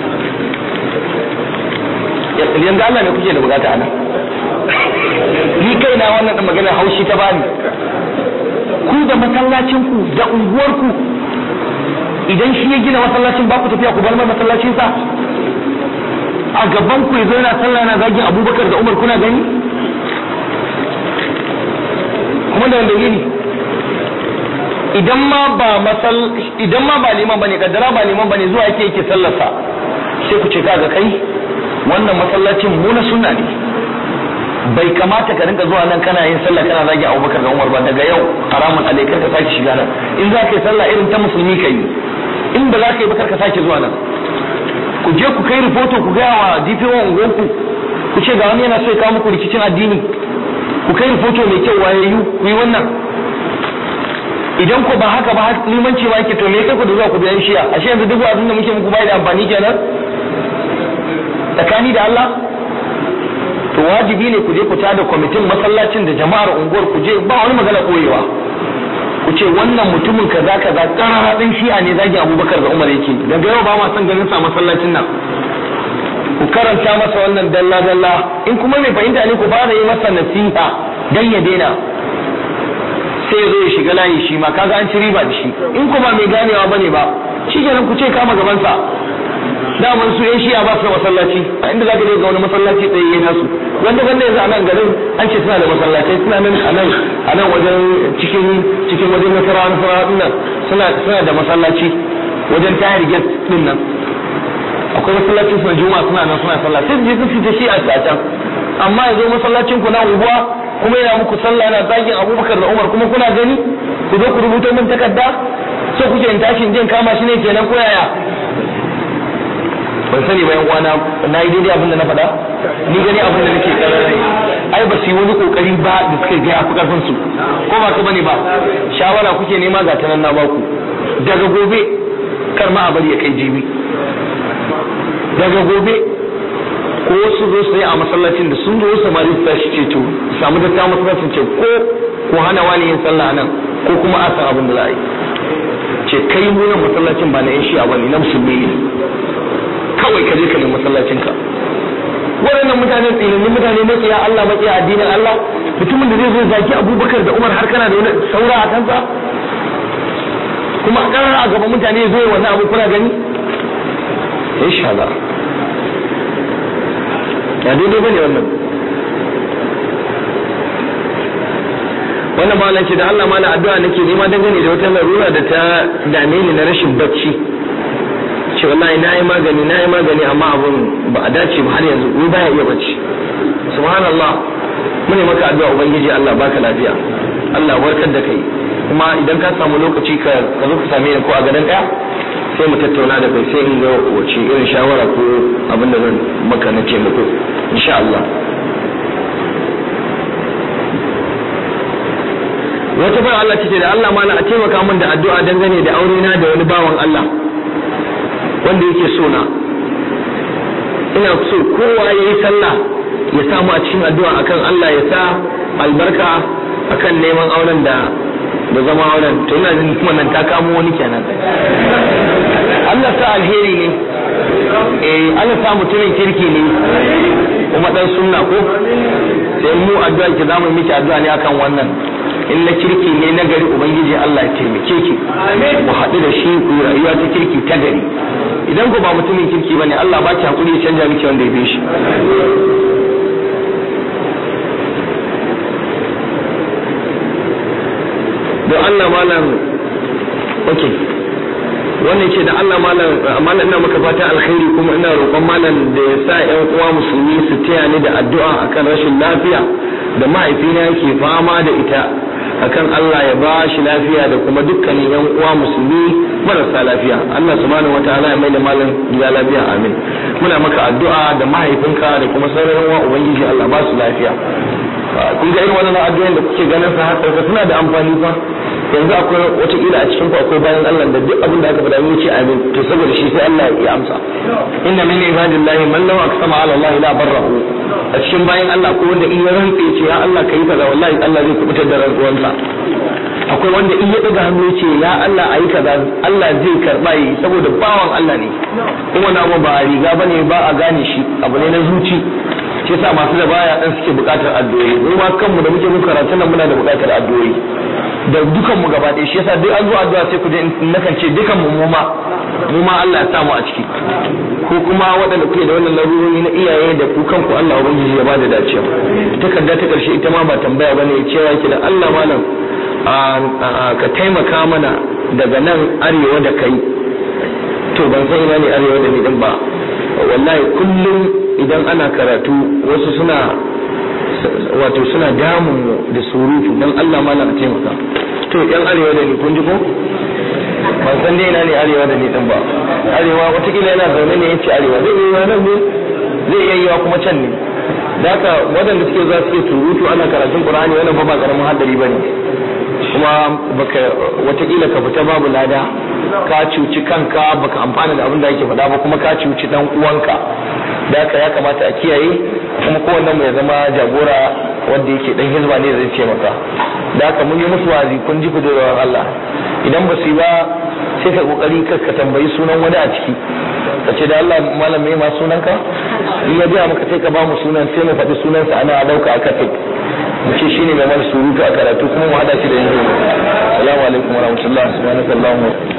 yanzu Allah ne kuke da bukata ana ni kaina wannan da magana haushi ta bani ku da masallacin ku da unguwar ku idan shi ya gina masallacin ba ku tafiya ku bar mai masallacin sa a gaban ku yazo yana sallah yana zagin Abubakar da Umar kuna gani kuma da wanda yini idan ma ba masal idan ma ba liman bane kaddara ba liman bane zuwa yake yake sallarsa sai ku ce kaga kai wannan masallacin mu na sunna ne bai kamata ka rinka zuwa nan kana yin sallah kana zagi Abubakar da Umar ba daga yau haramun alaikar ka sake shiga nan in za ka yi sallah irin ta musulmi ka yi in ba za ka yi ba ka sake zuwa nan ku je ku kai rahoto ku gaya wa DPO unguwanku ku ce ga wani yana so ya kawo muku rikicin addini ku kai rahoto mai kyau wayayyu ku yi wannan idan ku ba haka ba limanci ma yake to me kai ku da zuwa ku biyan shiya ashe yanzu duk abin da muke muku bai da amfani kenan tsakani da Allah to wajibi ne ku je ku tada kwamitin masallacin da jama'ar unguwar ku je ba wani magana koyewa ku ce wannan mutumin kaza kaza karara din shi'a ne zagi Abubakar da Umar yake daga yau ba ma son ganin sa masallacin nan ku karanta masa wannan dalla dalla in kuma mai fahimta ne ku fara yi masa nasiha dan ya daina sai zo ya shiga layi shi ma kaga an ci riba da shi in kuma mai ganewa bane ba shi kenan ku ce kama gaban sa daman su yan shi'a ba su da masallaci a inda za ka je ga wani masallaci tsaye ya nasu wanda wanda yanzu a nan garin an ce suna da masallacai suna nan a nan a nan wajen cikin cikin wajen nasarawa nasarawa din nan suna suna da masallaci wajen tayar gas din nan akwai masallacin suna juma'a suna nan suna sallah sai su je su fita shi'a a can amma yanzu masallacin ku na unguwa kuma yana muku sallah yana zagin abubakar da umar kuma kuna gani ku zo ku rubuta min takarda so kuke in tashin jin kama shi ne kenan ko yaya ban sani ba yan uwana na yi daidai abin da na faɗa ni gani abin da nake karare ai ba su yi wani kokari ba da suka ga ya fi karfin su ko ba ka bane ba shawara kuke nema ga tanan na baku daga gobe kar ma a bari ya kai jibi daga gobe ko su zo su yi a masallacin da sun zo samari su tashi ce to samu da ta masallacin ce ko ko hana wani yin sallah nan ko kuma a san abin da za a yi ce kai mu nan masallacin ba na yan shi'a bane na musulmi ne kawai ka je ka nemi masallacin ka waɗannan mutanen tsinannin mutane makiya Allah makiya addinin Allah mutumin da zai zo zaki Abubakar da Umar har kana da wani saura a kansa kuma karar a gaban mutane zo wannan abu kuna gani insha Allah ya daidai bane wannan wannan malam ce da Allah mana addu'a nake nema dangane da wata larura da ta dame ni na rashin bacci ce wallahi na yi magani na yi magani amma abun ba a dace ba har yanzu ni baya iya bacci subhanallah mune maka addu'a ubangiji Allah baka lafiya Allah warkar da kai kuma idan ka samu lokaci ka ka zo ka same ni ko a gadon daya sai mu tattauna da kai sai in ga wace irin shawara ko abin da zan maka na taimako insha Allah wata bar Allah ce da Allah mana a taimaka min da addu'a dangane da aure na da wani bawan Allah wanda yake so na ina so kowa ya yi sallah ya samu a cikin addu'a akan Allah ya sa albarka akan neman auren da da zama auren to ina jin kuma nan ta kamo wani kenan Allah sa alheri ne eh Allah sa mutumin kirki ne kuma dan sunna ko sai mu addu'a ki zamu miki addu'a ne akan wannan in na kirki ne na gari ubangiji Allah ya taimake ki mu haɗu da shi ku yi rayuwa ta kirki ta gari idan ku ba mutumin kirki bane Allah ba ki hakuri ya canja miki wanda ya bi shi don Allah malam okay wannan ce da Allah malam malam ina maka fatan alkhairi kuma ina roƙon malam da ya sa ƴan uwa musulmi su taya ni da addu'a akan rashin lafiya da mahaifina yake fama da ita akan Allah ya ba shi lafiya da kuma dukkanin yan uwa musulmi marasa lafiya Allah subhanahu wataala ya mai da malam gida lafiya amin muna maka addu'a da mahaifinka da kuma sauran uwa ubangiji Allah ba su lafiya kun ga irin wannan addu'o'in da kuke ganin sa har suna da amfani fa yanzu akwai wata kila a cikin ku akwai bayan Allah da duk abin da aka faɗa mun ce amin to saboda shi sai Allah ya amsa inna min ibadillahi man law aqsama ala Allah la barrahu a cikin bayan Allah ko wanda in ya rantse ce ya Allah kai kaza wallahi Allah zai kubutar da rantsuwansa akwai wanda in ya daga hannu ce ya Allah ayi kaza Allah zai karba yi saboda bawan Allah ne kuma na ba a riga bane ba a gane shi abu ne na zuci shi yasa masu da baya dan suke bukatar addu'o'i mu ma kanmu da muke muka karatu nan muna da bukatar addu'o'i da dukan mu gaba ɗaya shi yasa duk an zo addu'a sai ku je nakan ce dukan mu mu ma mu ma Allah ya sa mu a ciki ko kuma waɗanda kuke da wannan larurori na iyaye da ku kanku Allah ubangiji ya bada dacewa takarda ta karshe ita ma ba tambaya bane cewa yake da Allah malam ka taimaka mana daga nan arewa da kai to ban san ina ne arewa da ni din ba wallahi kullum idan ana karatu wasu suna wato suna damun mu da surutu dan Allah malam a taimaka to yan arewa da ni kun ji ko ban san dai ina ne arewa da ni din ba arewa watakila yana zaune ne yace arewa zai iya nan ne zai iya yiwa kuma can ne da haka waɗanda suke za su ke surutu ana karatun qur'ani wannan ba ba karamin hadari bane kuma baka watakila ka fita babu lada ka cuci kanka baka amfana da abin da ake faɗa ba kuma ka cuci dan uwanka da haka ya kamata a kiyaye kuma kowannen mu ya zama jagora wanda yake dan hizba ne zai ce maka da haka mun yi musu wazi kun ji kudurar Allah idan ba su yi ba sai ka kokari ka ka tambayi sunan wani a ciki ka ce da Allah malam me ma sunan ka in ya biya maka sai ka ba mu sunan sai mu faɗi sunansa ana dauka aka fik mu ce shine mai mana surutu a karatu kuma mu hada shi da yanzu assalamu alaikum warahmatullahi subhanallahi